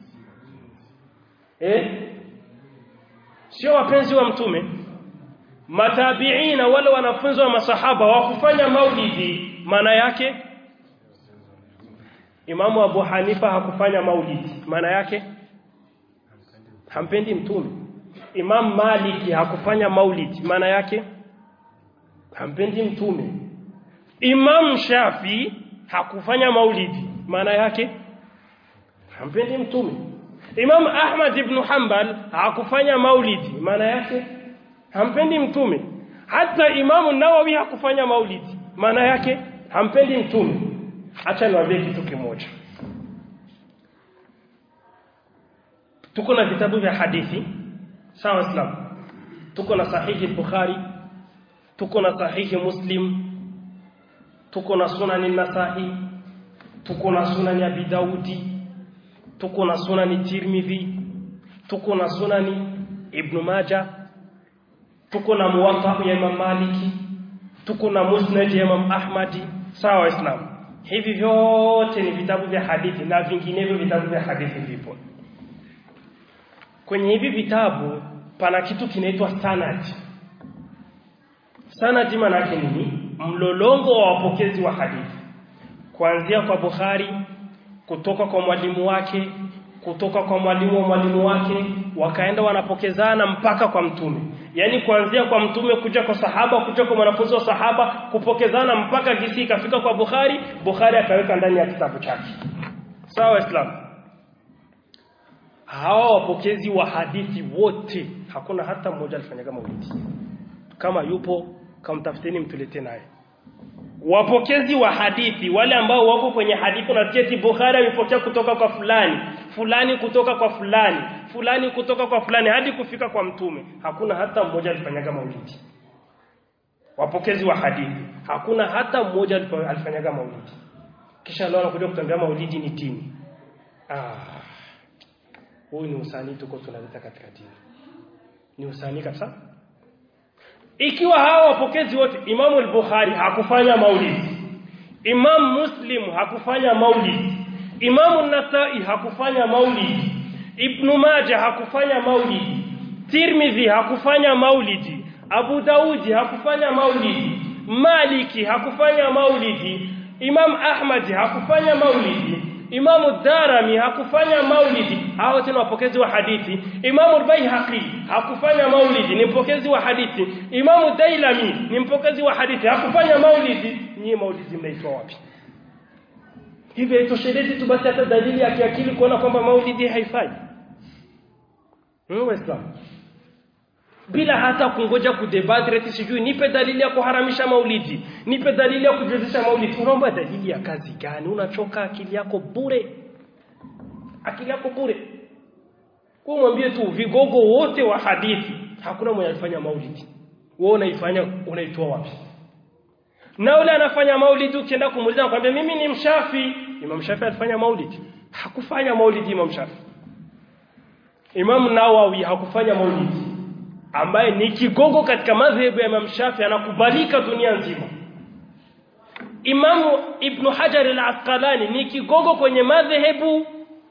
eh sio wapenzi wa mtume matabiina wale wanafunzi wa masahaba wa kufanya maulidi maana yake Imamu Abu Hanifa hakufanya maulidi maana yake hampendi mtume Imam Maliki hakufanya maulidi maana yake hampendi mtume Imam Shafi hakufanya maulidi maana yake hampendi mtume Imam Ahmad ibn Hanbal hakufanya maulidi maana yake hampendi mtume hata Imam Nawawi hakufanya maulidi maana yake hampendi mtume acha niwaambie kitu kimoja tuko na vitabu vya hadithi sawa islam tuko na sahihi bukhari tuko na sahihi muslim tuko na sunani nasai tuko na sunani abi daudi tuko na sunani tirmidhi tuko na sunani ibn maja tuko na muwatta ya imam maliki tuko na musnad ya imam ahmadi sawa islam hivi vyote ni vitabu vya hadithi na vinginevyo vitabu vya hadithi vipo kwenye hivi vitabu pana kitu kinaitwa sanad sanad maana yake nini mlolongo wa wapokezi wa hadithi kuanzia kwa Bukhari kutoka kwa mwalimu wake kutoka kwa mwalimu wa mwalimu wake wakaenda wanapokezana mpaka kwa mtume yani kuanzia kwa mtume kuja kwa sahaba kuja kwa mwanafunzi wa sahaba kupokezana mpaka kisi ikafika kwa Bukhari Bukhari akaweka ndani ya kitabu chake sawa Islam hawa wapokezi wa hadithi wote hakuna hata mmoja alifanyaga maulidi kama yupo kamtafuteni mtulete naye wapokezi wa hadithi wale ambao wako kwenye hadithi na eti Bukhari amepokea kutoka kwa fulani fulani kutoka kwa fulani fulani kutoka kwa fulani hadi kufika kwa mtume hakuna hata mmoja alifanyaga maulidi wapokezi wa hadithi hakuna hata mmoja alifanyaga maulidi kisha leo anakuja kutambia maulidi ni dini ah huu ni usanii tuko tunaleta katika dini ni usanii kabisa ikiwa hawa wapokezi wote Imamu al-Bukhari hakufanya maulidi Imam Muslim hakufanya maulidi Imamu Nasai hakufanya maulidi Ibn Majah hakufanya maulidi Tirmidhi hakufanya maulidi Abu Daudi hakufanya maulidi Maliki hakufanya maulidi Imam Ahmad hakufanya maulidi Imamu Darami hakufanya maulidi hao tena wapokezi wa hadithi Imamu Baihaqi hakufanya maulidi ni mpokezi wa hadithi Imamu Dailami ni mpokezi wa hadithi hakufanya maulidi nyie maulidi mnaitwa wapi hivyo itoshelezi tu basi hata dalili ya kiakili kuona kwamba maulidi haifai Waislamu bila hata kungoja kudebate eti sijui nipe dalili ya kuharamisha maulidi nipe dalili ya kujuzisha maulidi unaomba dalili ya kazi gani unachoka akili yako bure akili yako bure kwa mwambie tu vigogo wote wa hadithi hakuna mwenye alifanya maulidi wewe unaifanya unaitoa wapi na yule anafanya maulidi ukienda kumuuliza nakwambia mimi ni mshafi Imam Shafi alifanya maulidi hakufanya maulidi Imam Shafi Imam Nawawi hakufanya maulidi ambaye ni kigogo katika madhehebu ya Imam Shafi anakubalika dunia nzima Imamu Ibn Hajar al-Asqalani ni kigogo kwenye madhehebu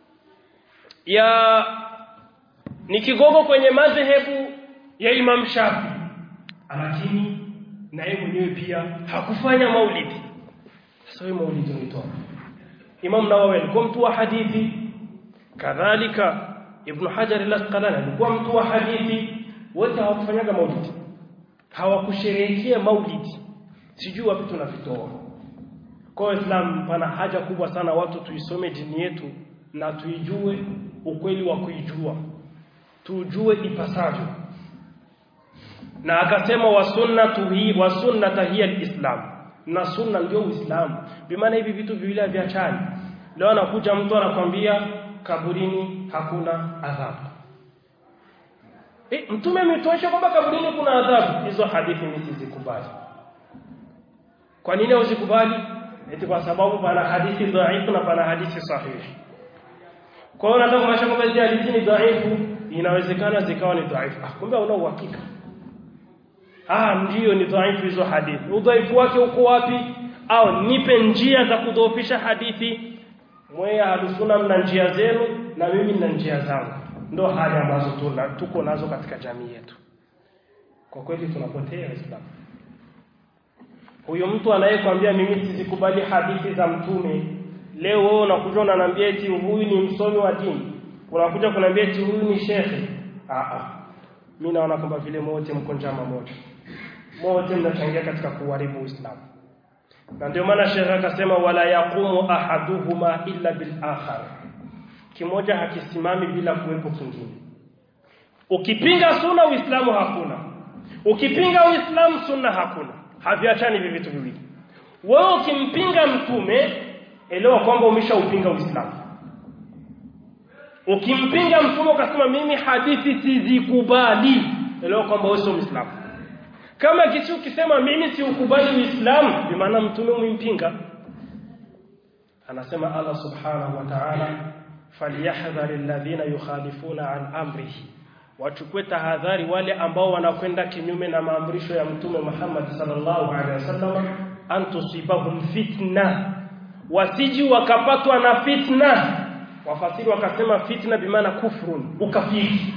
ya ni kigogo kwenye madhehebu ya Imam Shafi lakini na yeye mwenyewe pia hakufanya maulidi sasa hiyo maulidi unaitoa Imam Nawawi alikuwa mtu wa hadithi kadhalika Ibn Hajar al-Asqalani alikuwa mtu wa hadithi wote hawakufanyaga maulidi hawakusherehekea maulidi sijui wapi tunavitoa kwa Islam pana haja kubwa sana watu tuisome dini yetu na tuijue ukweli wa kuijua tujue ipasavyo na akasema wa sunnatu hi wa sunnata hiya alislam na sunna ndio uislamu bimaana hivi vitu viwili haviachani leo anakuja mtu anakwambia kaburini hakuna adhabu e, mtume ametuonyesha kwamba kaburini kuna adhabu hizo hadithi mimi sizikubali kwa nini uzikubali eti kwa sababu pana hadithi dhaifu na pana hadithi sahihi kwa hiyo nataka kumaanisha kwamba hizi hadithi ni dhaifu inawezekana zikawa ni dhaifu ah kumbe una uhakika ah ndiyo ni dhaifu hizo hadithi udhaifu wake uko wapi au nipe njia za kudhoofisha hadithi mweya halusuna mna njia zenu na mimi nina njia zangu ndo hali ambazo tuna tuko nazo katika jamii yetu kwa kweli tunapotea Waislamu huyo mtu anayekwambia mimi sizikubali hadithi za mtume leo wewe unakuja unaniambia eti huyu ni msomi wa dini unakuja kuniambia eti huyu ni shekhe ah ah mimi naona kwamba vile wote mko njama moja wote mnachangia katika kuharibu Uislamu na ndio maana shekhe akasema wala yaqumu ahaduhuma illa bil akhar kimoja hakisimami bila kuwepo kingine ukipinga sunna uislamu hakuna ukipinga uislamu sunna hakuna haviachani hivi vitu viwili wewe ukimpinga mtume elewa kwamba umeshaupinga uislamu ukimpinga mtume ukasema mimi hadithi sizikubali elewa kwamba wewe sio muislamu kama kisi ukisema mimi siukubali uislamu bi maana mtume umimpinga anasema Allah subhanahu wa ta'ala falyahdhar alladhina yukhalifuna an amrihi wachukue tahadhari wale ambao wanakwenda kinyume na maamrisho ya mtume Muhammad sallallahu alaihi wasallam antusibahum fitna wasiji wakapatwa na fitna wafasiri wakasema fitna bimaana kufrun ukafiri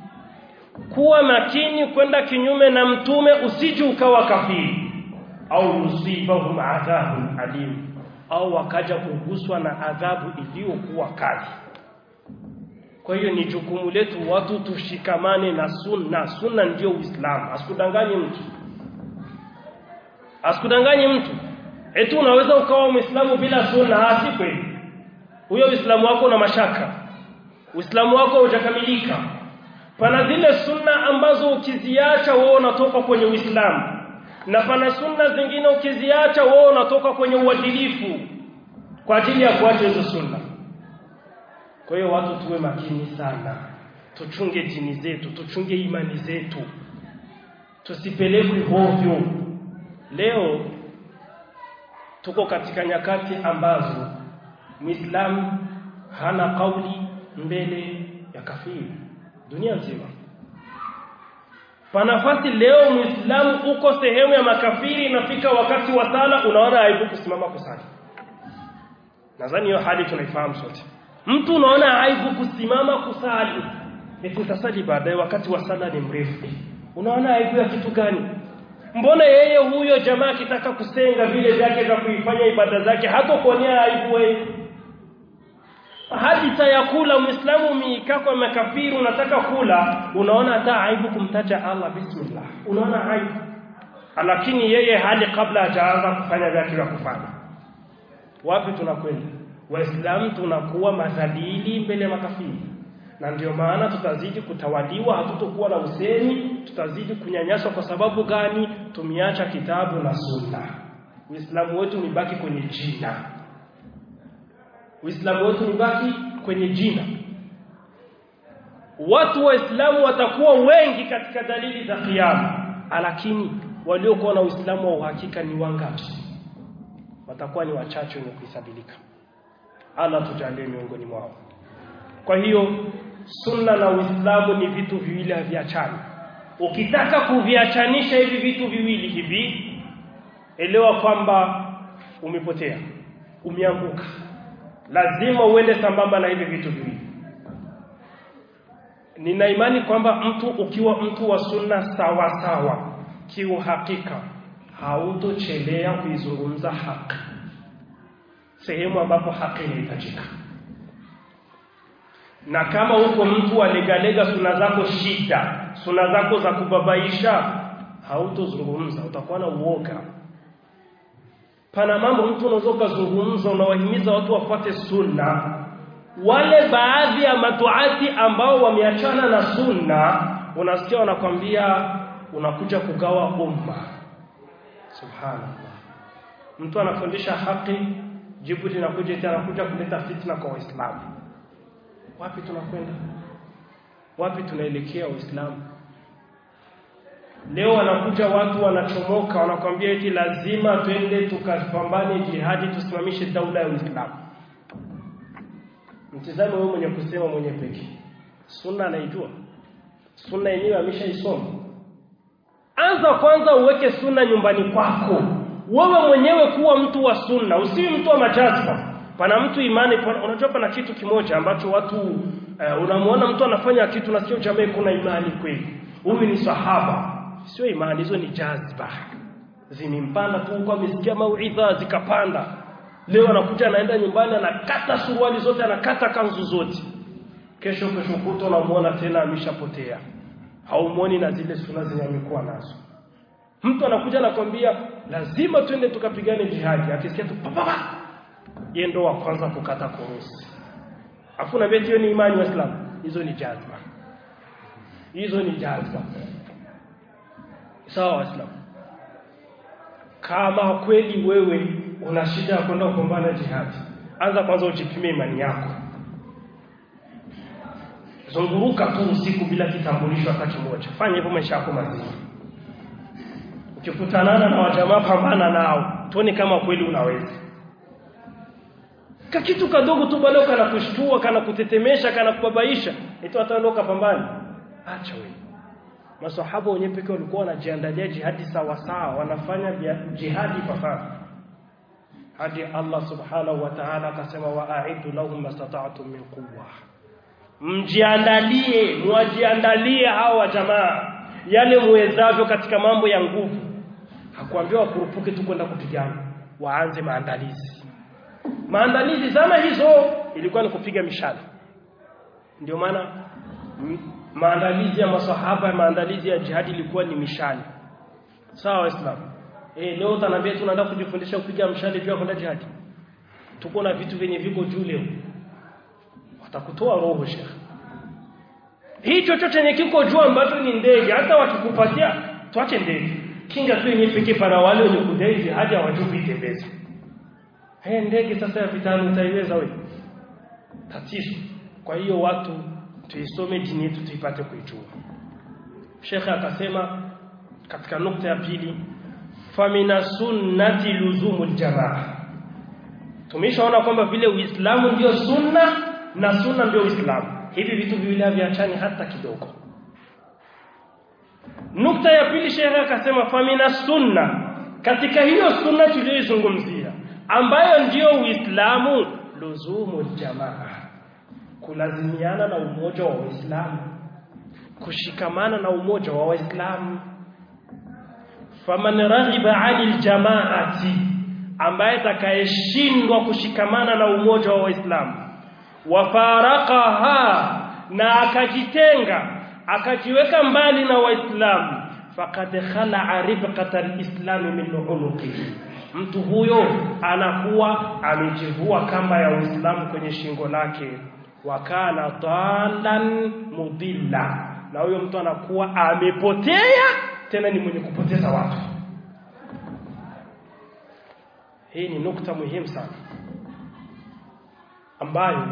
kuwa makini kwenda kinyume na mtume usiji ukawa kafiri au usibahum adhabun alim au wakaja kuguswa na adhabu iliyokuwa kali kwa hiyo ni jukumu letu watu tushikamane na sunna sunna ndio uislamu asikudanganye mtu asikudanganye mtu eti unaweza ukawa muislamu bila sunna si kweli huyo uislamu wako una mashaka uislamu wako hujakamilika pana zile sunna ambazo ukiziacha wewe unatoka kwenye uislamu na pana sunna zingine ukiziacha wewe unatoka kwenye uadilifu kwa ajili ya kuacha hizo sunna kwa hiyo watu tuwe makini sana tuchunge dini zetu tuchunge imani zetu tusipelekwe hovyo leo tuko katika nyakati ambazo Muislamu hana kauli mbele ya kafiri dunia nzima panafasi leo Muislamu uko sehemu ya makafiri inafika wakati wa sala unaona aibu kusimama kusali nadhani hiyo hali tunaifahamu sote mtu unaona aibu kusimama kusali eti utasali baadaye wakati wa sala ni mrefu unaona aibu ya kitu gani mbona yeye huyo jamaa akitaka kusenga vile vyake vya kuifanya ibada zake hata kuonea aibu wewe hadi tayakula muislamu miika kwa makafiri unataka kula unaona hata aibu kumtaja Allah bismillah unaona aibu lakini yeye hadi kabla hajaanza kufanya vyake vya kufanya wapi tunakwenda waislamu tunakuwa madhalili mbele ya makafiri na ndio maana tutazidi kutawaliwa hatutokuwa na usemi tutazidi kunyanyaswa kwa sababu gani tumiacha kitabu na sunna uislamu wetu ni baki kwenye jina uislamu wetu ni baki kwenye jina watu waislamu watakuwa wengi katika dalili za kiyama lakini waliokuwa na uislamu wa uhakika ni wangapi watakuwa ni wachache wenye kuhesabilika Allah tujalie miongoni mwao kwa hiyo sunna na uislamu ni vitu viwili haviachani ukitaka kuviachanisha hivi vitu viwili hivi elewa kwamba umepotea umeanguka lazima uende sambamba na hivi vitu viwili nina imani kwamba mtu ukiwa mtu wa sunna sawa sawa kiuhakika hautochelea kuizungumza haki sehemu ambapo haki inahitajika na kama huko mtu alegalega suna zako shida suna zako za kubabaisha hautozungumza utakuwa na uoga pana mambo mtu unaweza ukazungumza unawahimiza watu wafuate sunna wale baadhi ya matuati ambao wameachana na sunna unasikia wanakwambia unakuja kugawa umma subhanallah mtu anafundisha haki jibu linakuja tena anakuja kuleta fitna kwa waislamu wapi tunakwenda wapi tunaelekea waislamu leo wanakuja watu wanachomoka wanakwambia eti lazima twende tukapambane jihadi tusimamishe daula ya Uislamu mtizame wewe mwenye kusema mwenye peke sunna anaijua sunna yenyewe ameshaisoma anza kwanza uweke sunna nyumbani kwako wewe mwenyewe kuwa mtu wa sunna usiwi mtu wa majazba pana mtu imani pana, unajua pana kitu kimoja ambacho watu uh, unamuona mtu anafanya kitu na sio jamaa kuna imani kweli huyu ni sahaba sio imani hizo ni jazba zimimpanda tu kwa amesikia mauidha zikapanda leo anakuja anaenda nyumbani anakata suruali zote anakata kanzu zote kesho kesho kuto unamuona tena ameshapotea haumuoni na zile suna zenye amekuwa nazo mtu anakuja anakwambia lazima twende tukapigane jihadi akisikia tu papa yeye ndo wa kwanza kukata kurusi afu na hiyo ni imani wa Islam hizo ni jazba hizo ni jazba sawa waislamu kama kweli wewe una shida ya kwenda kupambana jihadi anza kwanza ujipime imani yako zunguruka tu usiku bila kitambulisho hata kimoja fanya hivyo maisha yako mazima ukikutanana na wajamaa pambana nao tuone kama kweli unaweza kakitu kadogo tu bado kana kushtua kana kutetemesha kana kubabaisha ito ataondoka pambani acha wewe masahaba wenyewe pekee walikuwa wanajiandalia jihadi sawa sawa wanafanya jihadi fasaha hadi Allah subhanahu wa ta'ala akasema wa'aidu lahum mastata'tum min quwwa mjiandalie mwajiandalie hawa jamaa yale muwezavyo katika mambo ya nguvu hakuambiwa wakurupuke tu kwenda kupigana waanze maandalizi maandalizi zama hizo ilikuwa ni kupiga mishale ndio maana maandalizi ya masahaba maandalizi ya jihadi ilikuwa ni mishale sawa waislamu eh leo utaniambia tunaenda kujifundisha kupiga mshale pia kwenda jihadi tuko na vitu vyenye viko juu leo watakutoa roho shekh hicho chochote chenye kiko juu ambacho ni ndege hata wakikupatia tuache ndege kinga tu yenyewe pekee para wale wenye kudai jihadi hawajui kuitembeza eh ndege sasa ya vitani utaiweza wewe tatizo kwa hiyo watu tuisome dini yetu tuipate kuijua Sheikh akasema katika nukta ya pili famina sunnati luzumul jamaa tumeshaona kwamba vile Uislamu ndio sunna na sunna ndio Uislamu hivi vitu viwili haviachani hata kidogo nukta ya pili Sheikh akasema famina sunna katika hiyo sunna tuliyoizungumzia ambayo ndiyo Uislamu luzumul jamaa kulazimiana na umoja wa Waislamu kushikamana na umoja wa Waislamu faman raghiba 'anil jama'ati ambaye atakayeshindwa kushikamana na umoja wa Waislamu wafaraqaha na akajitenga akajiweka mbali na Waislamu faqad khala'a ribqata al-islam min unuqihi mtu huyo anakuwa amejivua kamba ya Uislamu kwenye shingo lake wakana dalan mudilla na huyo mtu anakuwa amepotea tena ni mwenye kupoteza watu hii ni nukta muhimu sana ambayo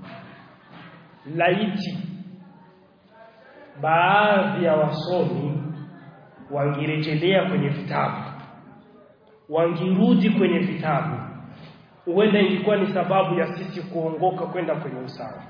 laiti baadhi ya wasomi wangirejelea kwenye vitabu wangirudi kwenye vitabu huenda ilikuwa ni sababu ya sisi kuongoka kwenda kwenye usawa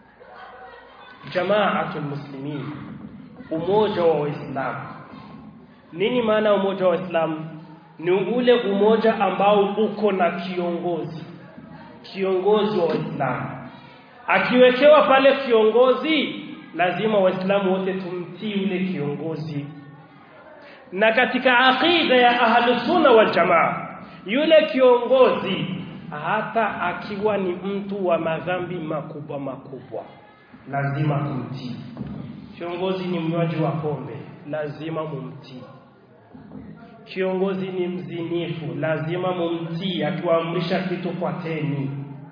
jamaatul muslimin umoja wa waislamu nini maana ya umoja wa waislamu ni ule umoja ambao uko na kiongozi kiongozi wa waislamu akiwekewa pale kiongozi lazima waislamu wote tumtii ule kiongozi na katika aqida ya ahlus sunna wal jamaa yule kiongozi hata akiwa ni mtu wa madhambi makubwa makubwa lazima kumtii kiongozi ni mnywaji wa pombe lazima mumtii kiongozi ni mzinifu lazima mumtii akiwaamrisha kitu fuateni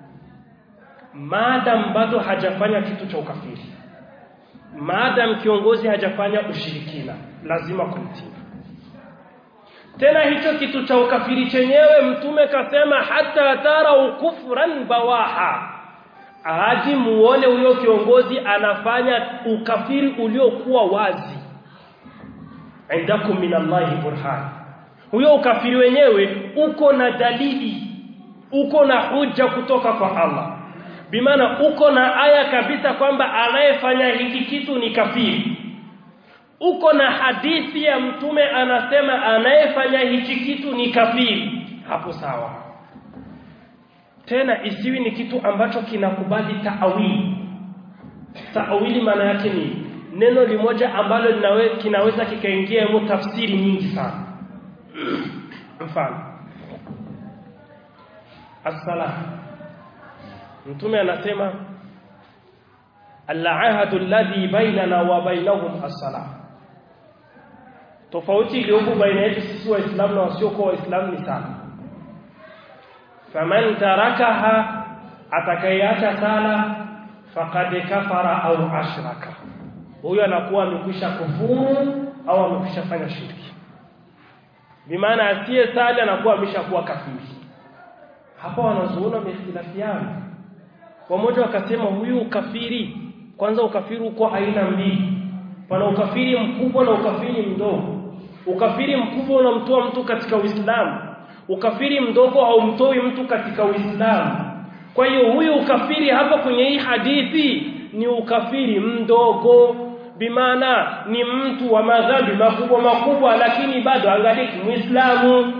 maadam bado hajafanya kitu cha ukafiri maadam kiongozi hajafanya ushirikina lazima kumtii tena hicho kitu cha ukafiri chenyewe mtume kasema hata tara ukufran bawaha hadi muone huyo kiongozi anafanya ukafiri uliokuwa wazi indakum minallahi burhan huyo ukafiri wenyewe uko na dalili uko na hujja kutoka kwa Allah bimaana uko na aya kabisa kwamba anayefanya hiki kitu ni kafiri uko na hadithi ya mtume anasema anayefanya hichi kitu ni kafiri hapo sawa tena isiwi ni kitu ambacho kinakubali taawili taawili maana yake ni neno limoja ambalo linawe, kinaweza kikaingia mu tafsiri nyingi sana mfano as-salah mtume anasema al-ahadu alladhi bainana wa bainahum as-salah tofauti iliyopo baina yetu sisi waislamu na wasiokuwa waislamu ni sana faman tarakaha atakayeacha sala faqad kafara au ashraka huyo anakuwa amekwisha kufuru au amekwisha fanya shirki bimaana asiye sali anakuwa ameshakuwa kafiri hapa wanazuona wamehitilafiana wamoja wakasema huyu ukafiri kwanza ukafiri uko aina mbili pana ukafiri mkubwa na ukafiri mdogo ukafiri mkubwa unamtoa mtu katika Uislamu ukafiri mdogo haumtoi mtu katika Uislamu kwa hiyo huyu ukafiri hapa kwenye hii hadithi ni ukafiri mdogo bimaana ni mtu wa madhambi makubwa makubwa lakini bado angaliki muislamu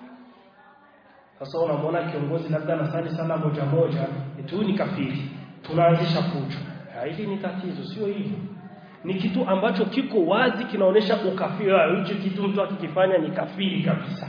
sasa unamwona kiongozi labda anasali sala moja moja eti ni kafiri tunaanzisha fujo hili ni tatizo sio hivyo ni kitu ambacho kiko wazi kinaonesha ukafiri hicho kitu mtu akikifanya ni kafiri kabisa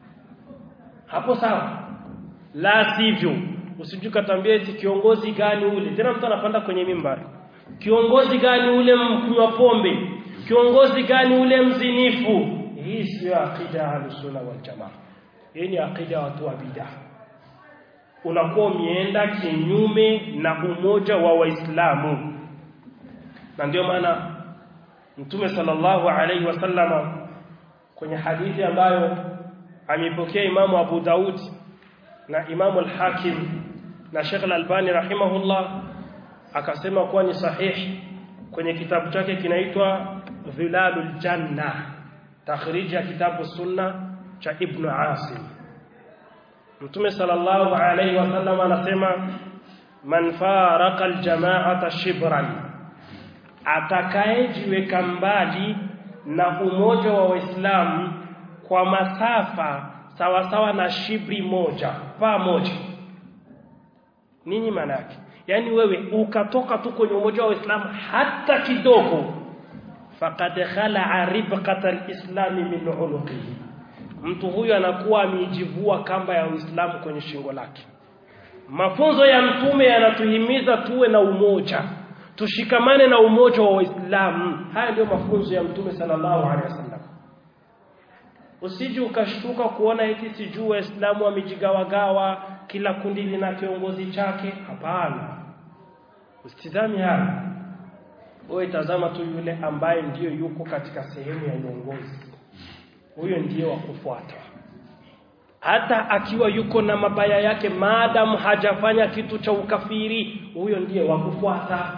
hapo sawa la sivyo usijukatambia eti kiongozi gani ule tena mtu anapanda kwenye mimbari kiongozi gani ule mkunywa pombe kiongozi gani ule mzinifu hii sio akida ya sunna wal jamaa hii ni akida ya watu wa bid'a unakuwa umeenda kinyume na umoja wa waislamu na ndio maana mtume sallallahu alaihi wasallama kwenye hadithi ambayo ameipokea imamu Abu Daud na imamu al-Hakim na Sheikh al-Albani rahimahullah akasema kuwa ni sahihi kwenye kitabu chake kinaitwa Dhilalul Janna takhrij ya kitabu sunna cha Ibn Asim Mtume sallallahu alayhi wasallam anasema man faraka aljamaata shibran atakayejiweka mbali na umoja wa Waislamu kwa masafa sawa sawa na shibri moja paa moja nini maana yake yani wewe ukatoka tu kwenye umoja wa Uislamu hata kidogo faqad khala'a ribqata al-islam min unuqihi mtu huyu anakuwa amejivua kamba ya Uislamu kwenye shingo lake mafunzo ya mtume yanatuhimiza tuwe na umoja tushikamane na umoja wa Uislamu haya ndio mafunzo ya mtume sallallahu alaihi wasallam usije ukashtuka kuona eti sijui waislamu wamejigawagawa kila kundi lina kiongozi chake hapana usitizami haya wewe tazama tu yule ambaye ndiyo yuko katika sehemu ya uongozi huyo ndiye wa kufuata hata akiwa yuko na mabaya yake maadamu hajafanya kitu cha ukafiri huyo ndiye wa kufuata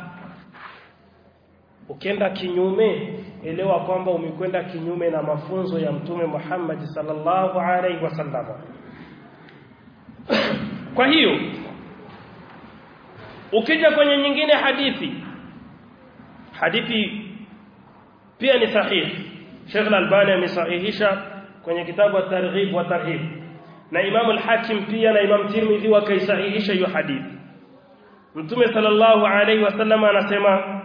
ukienda kinyume elewa kwamba umekwenda kinyume na mafunzo ya mtume Muhammad sallallahu alaihi wasallam kwa hiyo ukija kwenye nyingine hadithi hadithi pia ni sahihi Sheikh Al-Albani amesahihisha kwenye kitabu at-Targhib wa Tarhib na Imam Al-Hakim pia na Imam Tirmidhi wakaisahihisha hiyo hadithi Mtume sallallahu alaihi wasallam anasema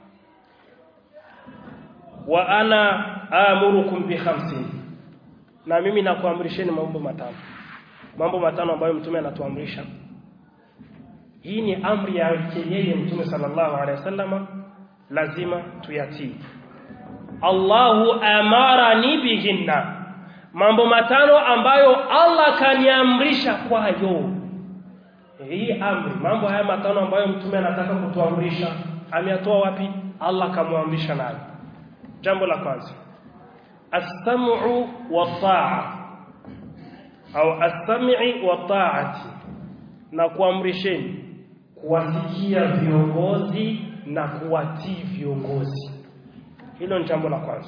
wa ana amurukum bi khamsin na mimi nakuamrisheni mambo matano mambo matano ambayo mtume anatuamrisha hii ni amri yake yeye mtume sallallahu alaihi wasallam lazima tuyatii Allahu amarani bihinna mambo matano ambayo Allah kaniamrisha kwayo hii amri mambo haya matano ambayo mtume anataka kutuamrisha ameyatoa wapi Allah kamwamrisha nayo jambo la kwanza as-sam'u wa ta'a au as-sam'i wa ta'ati na kuamrisheni kuwasikia viongozi na kuwatii viongozi hilo ni jambo la kwanza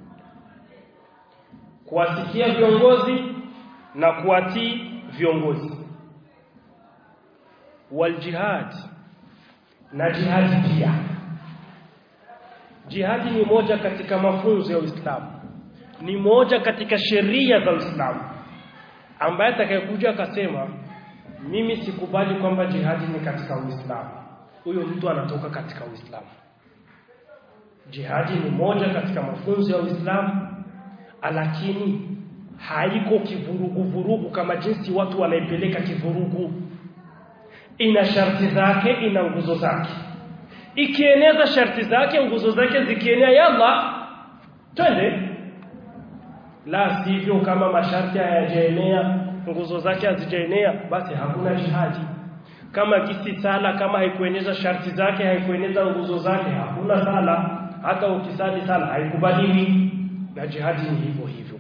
kuwasikia viongozi na kuwatii viongozi waljihad na jihadi pia jihadi ni moja katika mafunzo ya Uislamu ni moja katika sheria za Uislamu ambaye atakayekuja akasema mimi sikubali kwamba jihadi ni katika Uislamu huyo mtu anatoka katika Uislamu jihadi ni moja katika mafunzo ya Uislamu lakini haiko kivurugu vurugu kama jinsi watu wanaipeleka kivurugu ina sharti zake ina nguzo zake ikieneza sharti zake nguzo zake zikienea yalla twende la sivyo kama masharti hayajaenea nguzo zake hazijaenea basi hakuna jihadi kama kisi sala kama haikueneza sharti zake haikueneza nguzo zake hakuna sala hata ukisali sala haikubaliwi na jihadi ni hivyo hivyo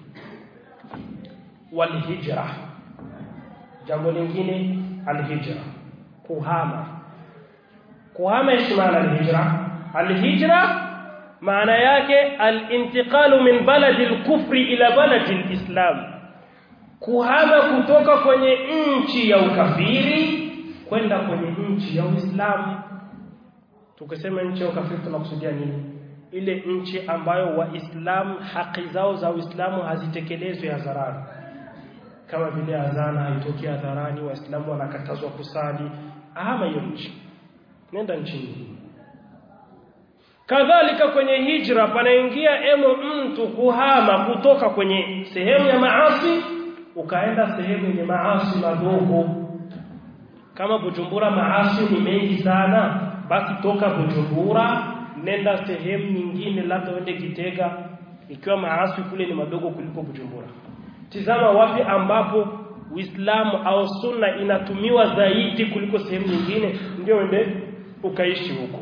walhijra jambo lingine alhijra kuhama kuhama ishi maana alhijra alhijra maana yake alintiqalu min baladi alkufri ila baladi alislam kuhama kutoka kwenye nchi ya ukafiri kwenda kwenye nchi ya Uislamu tukisema nchi ya ukafiri tunakusudia nini ile nchi ambayo waislamu haki zao za Uislamu hazitekelezwi hadharani kama vile adhana haitoki hadharani waislamu wanakatazwa kusali ama hiyo nchi nenda nchi nyingine kadhalika kwenye hijra panaingia emo mtu kuhama kutoka kwenye sehemu ya maasi ukaenda sehemu yenye maasi madogo kama Bujumbura maasi ni mengi sana basi toka Bujumbura nenda sehemu nyingine labda uende Kitega ikiwa maasi kule ni madogo kuliko Bujumbura tizama wapi ambapo Uislamu au sunna inatumiwa zaidi kuliko sehemu nyingine ndio uende ukaishi huko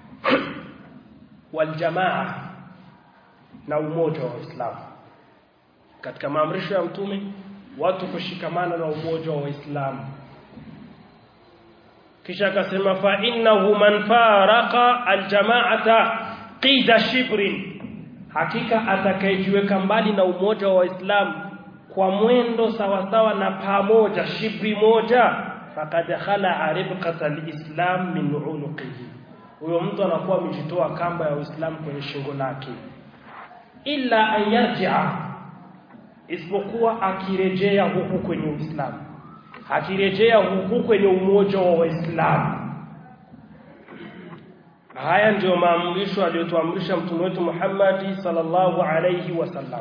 waljamaa na umoja wa Uislamu katika maamrisho ya mtume watu kushikamana na umoja wa Uislamu kisha akasema fa innahu man faraqa aljamaata qida shibrin hakika atakayejiweka mbali na umoja wa Waislamu kwa mwendo sawasawa na pamoja shibri moja faqad khala ribqata alislam min unuqihi huyo mtu anakuwa amejitoa kamba ya Uislamu kwenye shingo lake illa an yarji'a isipokuwa akirejea huku kwenye Uislamu akirejea huku kwenye umoja wa Waislamu haya ndiyo maamrisho aliyotuamrisha mtume wetu Muhammad sallallahu alayhi wasallam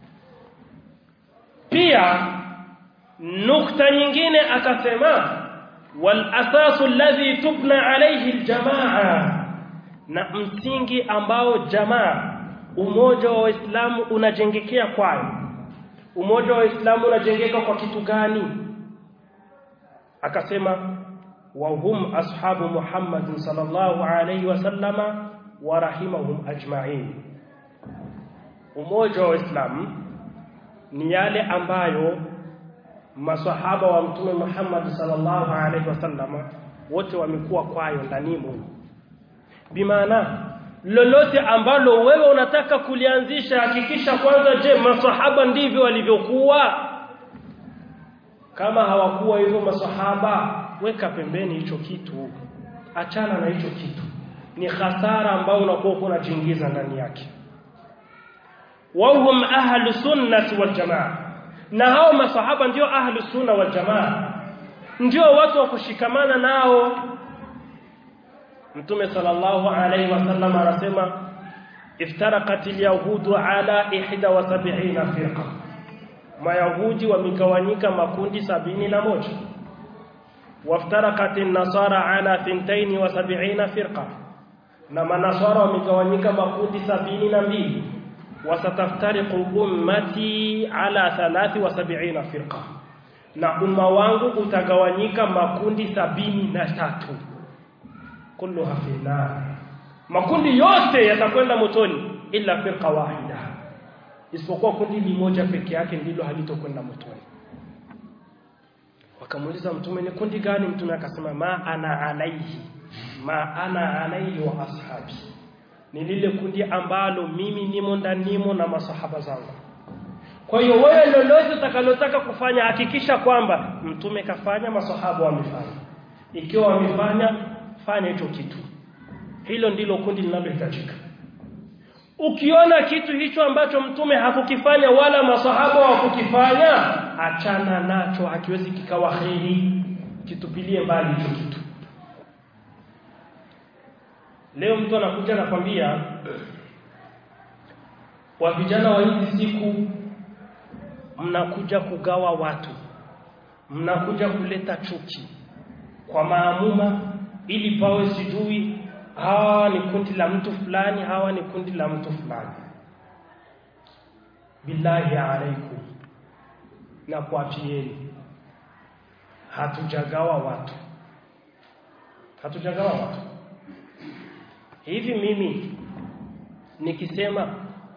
pia nukta nyingine akasema wal asasu alladhi tubna alayhi aljamaa na msingi ambao jamaa umoja wa Waislamu unajengekea kwayo umoja wa Waislamu unajengeka kwa kitu gani akasema wa hum ashabu Muhammad sallallahu alayhi wasallama wa rahimahum ajma'in umoja wa Waislamu ni yale ambayo masahaba wa mtume Muhammad sallallahu alaihi wasallama wote wamekuwa kwayo ndanimo bimaana lolote ambalo wewe unataka kulianzisha hakikisha kwanza je masahaba ndivyo walivyokuwa kama hawakuwa hivyo masahaba weka pembeni hicho kitu achana na hicho kitu ni hasara ambayo unakuwa unajiingiza ndani yake wahum ahlu sunnati wal jamaa na hao masahaba ndio ahlu sunna wal jamaa ndio watu wa kushikamana nao mtume sallallahu alaihi wasallam anasema iftaraqat alyahudu ala 71 firqa mayahudi wamegawanyika makundi sabini na moja waftaraqat an-nasara ala 72 firqa na manasara wamegawanyika makundi sabini na mbili wasataftariqu ummati ala 73 firqa na umma wangu utagawanyika makundi sabini na tatu kulluha fi nar makundi yote yatakwenda motoni illa firqa wahida isipokuwa kundi limoja peke yake ndilo halitokwenda motoni wakamuuliza mtume ni kundi gani mtume akasema ma ana alaihi ma ana alaihi wa ashabi ni lile kundi ambalo mimi nimo ndanimo na masahaba zangu kwa hiyo wewe lolote utakalotaka kufanya hakikisha kwamba mtume kafanya masahaba wamefanya ikiwa wamefanya fanya hicho kitu hilo ndilo kundi linalohitajika ukiona kitu hicho ambacho mtume hakukifanya wala masahaba wakukifanya achana nacho hakiwezi kikawa kheri kitupilie mbali hicho kitu leo mtu anakuja anakwambia wa vijana wa hizi siku mnakuja kugawa watu mnakuja kuleta chuki kwa maamuma ili pawe sijui hawa ni kundi la mtu fulani hawa ni kundi la mtu fulani billahi alaikum na kuapieni hatujagawa watu hatujagawa watu hivi mimi nikisema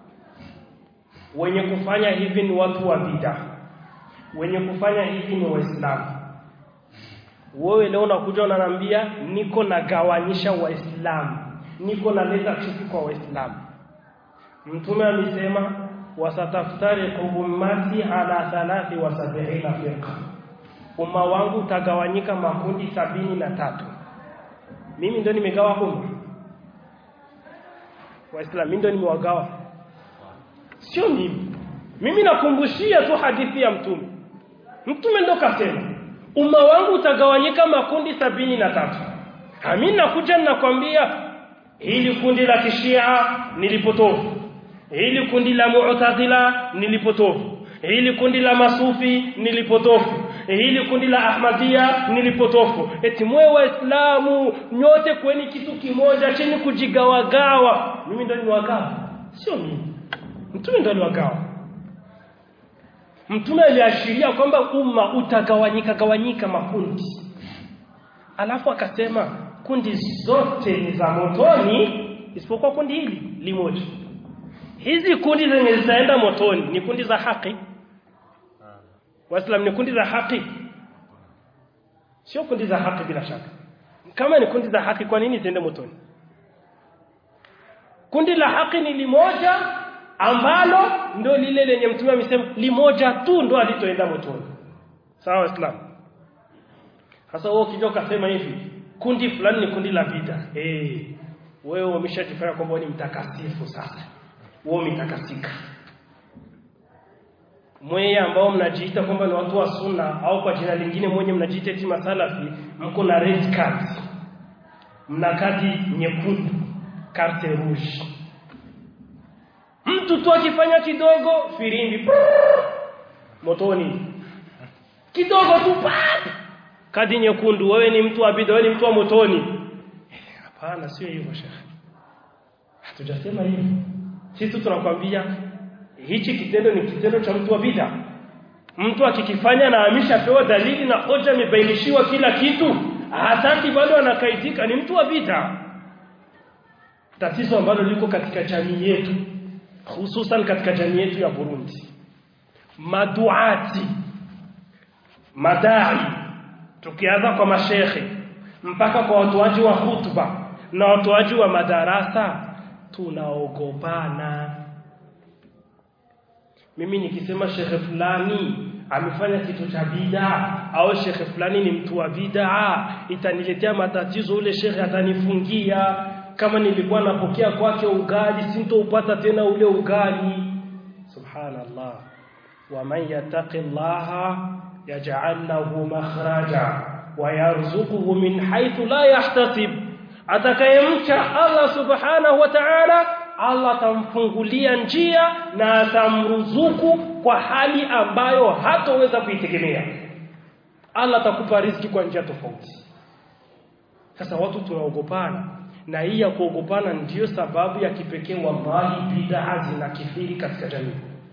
wenye kufanya hivi ni watu wa bid'a wenye kufanya hivi ni waislamu wewe leo unakuja unaniambia niko nagawanyisha waislamu niko naleta chuki kwa waislamu mtume amesema wasataftariqu ummati ala thalathi wa sab'ina firqa umma wangu utagawanyika makundi sabini na tatu mimi ndo nimegawa umma waislamu mimi ndo nimewagawa sio mimi mimi nakumbushia tu hadithi ya mtume mtume ndo kasema umma wangu utagawanyika makundi sabini na tatu mimi nakuja ninakwambia hili kundi la kishia nilipotofu hili kundi la mu'tazila nilipotofu hili kundi la masufi nilipotofu hili kundi la ahmadia nilipotofu eti mwe waislamu nyote kweni kitu kimoja chini kujigawagawa mimi ndo niwagawa sio mimi mtume ndo aliwagawa mtume aliashiria kwamba umma utagawanyika gawanyika makundi alafu akasema kundi zote ni za motoni isipokuwa kundi hili limoja hizi kundi zenye zitaenda motoni ni kundi za haki waislamu ni kundi za haki sio kundi za haki bila shaka kama ni kundi za haki kwa nini ziende motoni kundi la haki ni limoja ambalo ndo lile lenye mtume amesema limoja tu ndo alitoenda motoni sawa waislamu sasa wewe ukija ukasema hivi kundi fulani ni kundi la vita eh wewe umeshajifanya kwamba ni mtakatifu sasa wewe umetakasika mweye ambao mnajiita kwamba ni watu wa sunna au kwa jina lingine mwenye mnajiita eti masalafi mko na red card mna kadi nyekundu carte rouge mtu tu akifanya kidogo firimbi motoni kidogo tu pap kadi nyekundu wewe ni mtu wa bid'a wewe ni mtu wa motoni hapana sio hivyo shekhi hatujasema hivyo sisi tunakwambia hichi kitendo ni kitendo cha mtu wa bid'a mtu akikifanya na ameshapewa dalili na hoja imebainishiwa kila kitu hataki bado anakaitika ni mtu wa bid'a tatizo ambalo liko katika jamii yetu hususan katika jamii yetu ya Burundi maduati madai tukianza kwa mashekhe mpaka kwa watoaji wa hutuba na watoaji wa madarasa tunaogopana mimi nikisema shekhe fulani amefanya kitu cha bid'a au shekhe fulani ni mtu wa bid'a itaniletea matatizo ule shekhe atanifungia kama nilikuwa napokea kwake ugali sintoupata tena ule ugali subhanallah wa man yattaqillaha yaj'al lahu makhraja wa yarzuquhu min haythu la yahtasib atakayemcha Allah subhanahu wa ta'ala Allah atamfungulia njia na atamruzuku kwa hali ambayo hatoweza kuitegemea Allah atakupa riziki kwa njia tofauti sasa watu tunaogopana na hii ya kuogopana ndiyo sababu ya kipekee wallahi bid'a zinakithiri katika jamii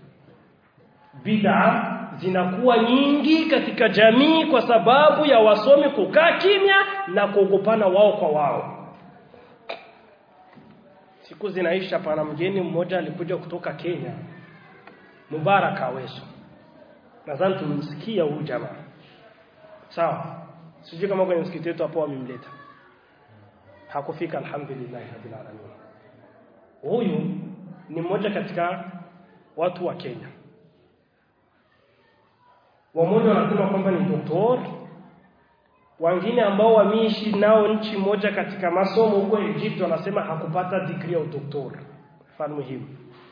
bid'a zinakuwa nyingi katika jamii kwa sababu ya wasomi kukaa kimya na kuogopana wao kwa wao siku zinaisha pana mgeni mmoja alikuja kutoka Kenya Mubarak Aweso nadhani tumemsikia huyu jamaa sawa sijui kama kwenye msikiti wetu hapo wamemleta hakufika alhamdulillah rabbil alamin huyu ni mmoja katika watu wa Kenya wamoja wanasema kwamba ni doktor wengine ambao wameishi nao nchi moja katika masomo huko Egypt wanasema hakupata degree ya udoktor mfano muhimu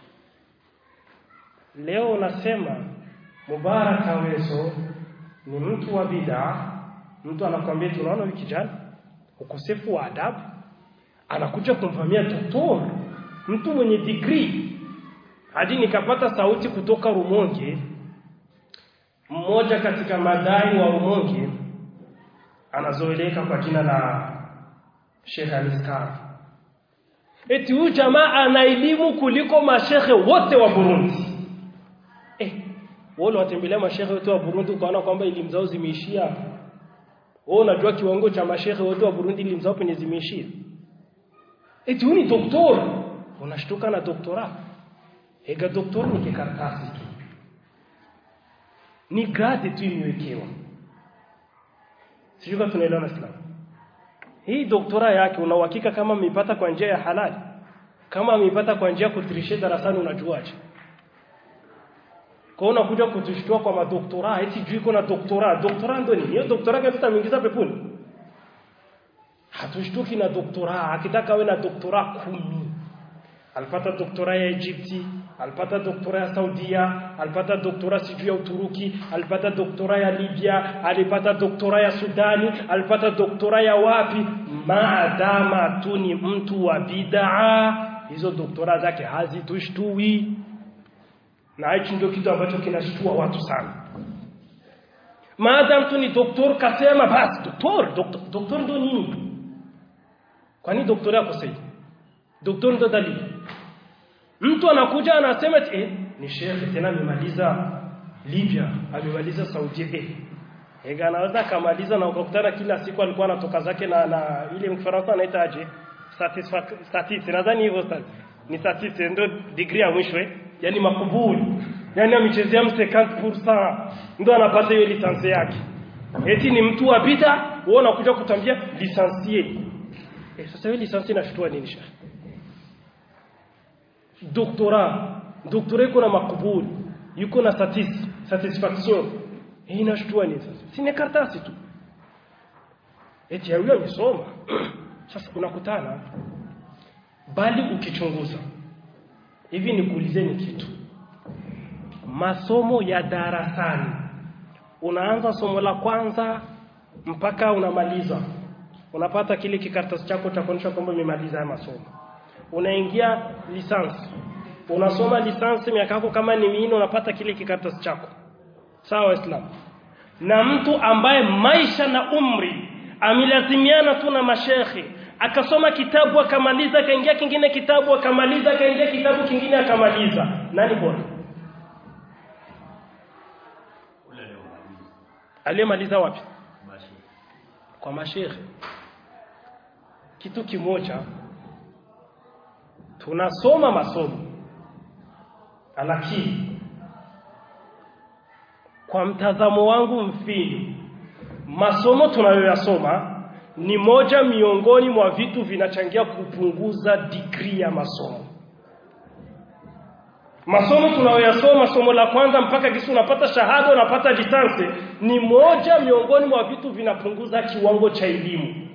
leo unasema Mubarak Aweso ni mtu wa bid'a mtu anakwambia tunaona huyu kijana ukosefu wa adabu anakuja kumvamia doktor mtu mwenye degree hadi nikapata sauti kutoka Rumonge mmoja katika madai wa Rumonge anazoeleka kwa jina la Sheikh Aliskar eti huyu jamaa ana elimu kuliko mashehe wote wa Burundi eh wale watembelea mashehe wote wa Burundi ukaona kwamba elimu zao zimeishia hapo wewe unajua kiwango cha mashehe wote wa Burundi elimu zao penye zimeishia eti huyu ni doktor unashtuka na doktora ega doktor ni kikaratasi tu ni grade tu imewekewa sijui kama tunaelewana Islam hii doktora yake una uhakika kama ameipata kwa njia ya halali kama ameipata kwa njia kutirishe darasani unajuaje kwa unakuja kutushtua kwa madoktora eti juu iko na doktora doktora ndo nini hiyo doktora kama tutamuingiza peponi hatushtuki na doktora akitaka awe na doktora kumi alipata doktora ya Egypti alipata doktora ya Saudia alipata doktora sijui ya Uturuki alipata doktora ya Libya alipata doktora ya Sudani alipata doktora ya wapi maadama tu ni mtu wa bid'a hizo doktora zake hazitushtui na hichi ndio kitu ambacho kinashtua watu sana maadam tu ni doktor kasema basi doktor doktor, doktor ndo nini kwani doktora yako sahihi doktor ndo dalili mtu anakuja anasema eh ni shekhe tena amemaliza Libya amemaliza Saudi eh ega anaweza kamaliza na ukakutana kila siku alikuwa anatoka zake na, na ile mfaransa anaita aje statis nadhani hivyo sasa ni statis ndio degree ya mwisho eh yani makubuli yani amechezea 50% ndio anapata hiyo lisansi yake eti ni mtu wa bita wewe unakuja kutambia lisansie eh sasa hiyo lisansi inashtua nini shekhe doktora doktora iko na makubuli yuko na satis, satisfaction hii inashtua nini sasa si ni karatasi tu eti ya yule amesoma sasa unakutana bali ukichunguza hivi nikuulizeni kitu masomo ya darasani unaanza somo la kwanza mpaka unamaliza unapata kile kikaratasi chako cha kuonyesha kwamba umemaliza haya masomo unaingia lisansi unasoma lisansi miaka yako kama ni minne unapata kile kikaratasi chako sawa waislamu na mtu ambaye maisha na umri amelazimiana tu na mashekhe akasoma kitabu akamaliza akaingia kingine kitabu akamaliza akaingia kitabu kingine akamaliza nani bora aliyemaliza wapi kwa mashekhe kitu kimoja tunasoma masomo lakini kwa mtazamo wangu mfinyu masomo tunayoyasoma ni moja miongoni mwa vitu vinachangia kupunguza degree ya masomo masomo tunayoyasoma somo la kwanza mpaka kisi unapata shahada unapata lisansi ni moja miongoni mwa vitu vinapunguza kiwango cha elimu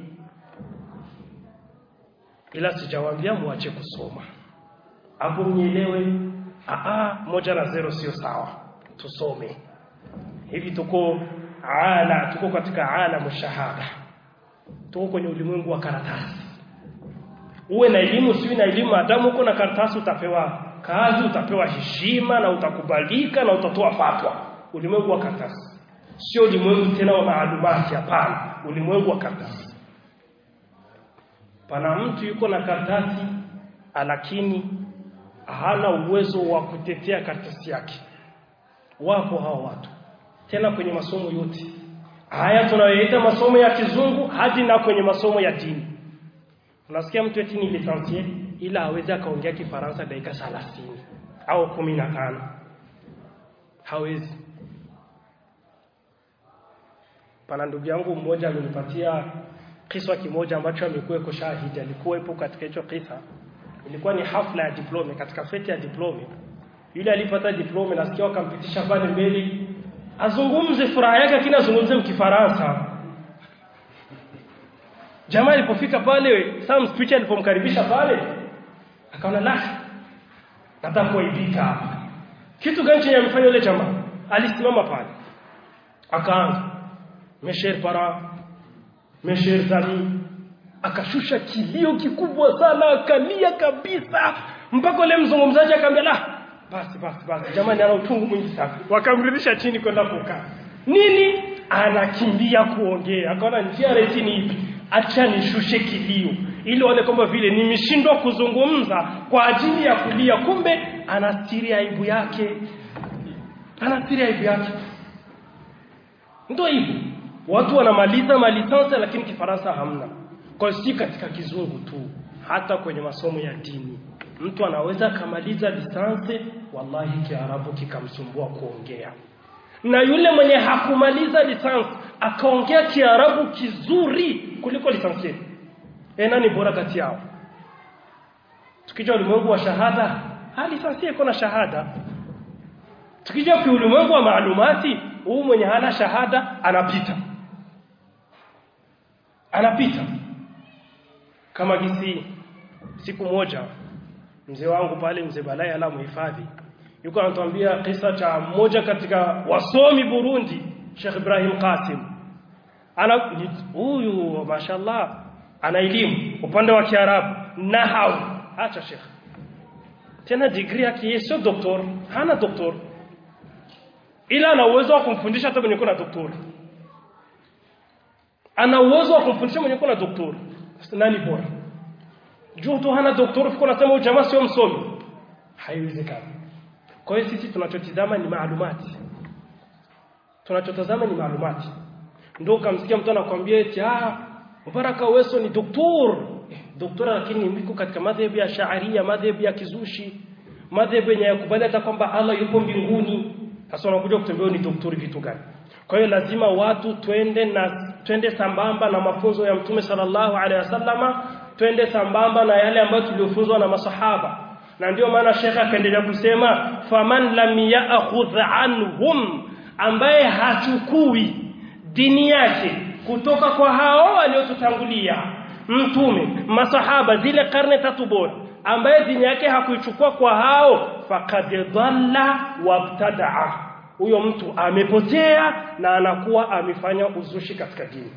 ila sijawaambia muache kusoma hapo mnielewe aa moja na zero sio sawa tusome hivi tuko ala tuko katika ala shahada tuko kwenye ulimwengu wa karatasi uwe na elimu siwi na elimu adamu uko na karatasi utapewa kazi utapewa heshima na utakubalika na utatoa fatwa ulimwengu wa karatasi sio ulimwengu tena wa maalumati hapana ulimwengu wa karatasi pana mtu yuko na karatasi lakini hana uwezo wa kutetea karatasi yake wapo hao watu tena kwenye masomo yote haya tunayoita masomo ya kizungu hadi na kwenye masomo ya dini unasikia mtu eti ni licencié ila hawezi akaongea kifaransa dakika 30 au 15 hawezi pana ndugu yangu mmoja alinipatia kisa kimoja ambacho amekuwa shahidi alikuwepo katika hicho kisa ilikuwa ni hafla ya diplome katika feti ya diplome yule alipata diplome nasikia wakampitisha pale mbele azungumze furaha yake lakini azungumze mkifaransa jamaa alipofika pale Sam speech alipomkaribisha pale akaona la nataka kuaibika hapa kitu gani chenye amefanya yule jamaa alisimama pale akaanza mesher para mesher zami akashusha kilio kikubwa sana akalia kabisa mpaka yule mzungumzaji akamwambia la basi basi basi jamani ana utungu mwingi sana wakamrudisha chini kwenda kukaa nini anakimbia kuongea akaona njia rahisi ni ipi acha nishushe kilio ili waone kwamba vile nimeshindwa kuzungumza kwa ajili ya kulia kumbe anastiri aibu yake anastiri aibu yake ndio hivyo watu wanamaliza malisansa lakini kifaransa hamna kwa si katika kizungu tu hata kwenye masomo ya dini mtu anaweza akamaliza lisansi wallahi kiarabu kikamsumbua kuongea na yule mwenye hakumaliza lisansi akaongea kiarabu kizuri kuliko lisansi e nani bora kati yao tukija ulimwengu wa shahada ha lisansi iko na shahada tukija kwa ulimwengu wa maalumati huu mwenye hana shahada anapita anapita kama gisi siku moja mzee wangu pale mzee Balai ala muhifadhi yuko anatuambia kisa cha mmoja katika wasomi Burundi Sheikh Ibrahim Qasim ana huyu mashallah ana elimu upande wa Kiarabu nahau acha Sheikh tena degree yake sio doktor hana doktor ila ana uwezo wa kumfundisha hata mwenye kuna doktor ana uwezo wa kumfundisha mwenye kuna doktor nani bora juu tu hana doktor fiko nasema huyu jamaa sio msomi haiwezekani kwa hiyo sisi tunachotizama ni maalumati tunachotazama ni maalumati ndio ukamsikia mtu anakuambia eti ah Mubaraka Weso ni doktor eh, doktora lakini miko katika madhehebu ya Shaaria madhehebu ya kizushi madhehebu yenye yakubali hata kwamba Allah yupo mbinguni sasa unakuja kutembea ni doktori vitu gani kwa hiyo lazima watu twende na twende sambamba na mafunzo ya Mtume sallallahu alaihi wasallama twende sambamba na yale ambayo tuliofunzwa na masahaba na ndio maana shekha akaendelea kusema faman lam ya'khudh anhum ambaye hachukui dini yake kutoka kwa hao waliotutangulia mtume masahaba zile karne tatu bora ambaye dini yake hakuichukua kwa hao faqad dhalla wabtadaa huyo mtu amepotea na anakuwa amefanya uzushi katika dini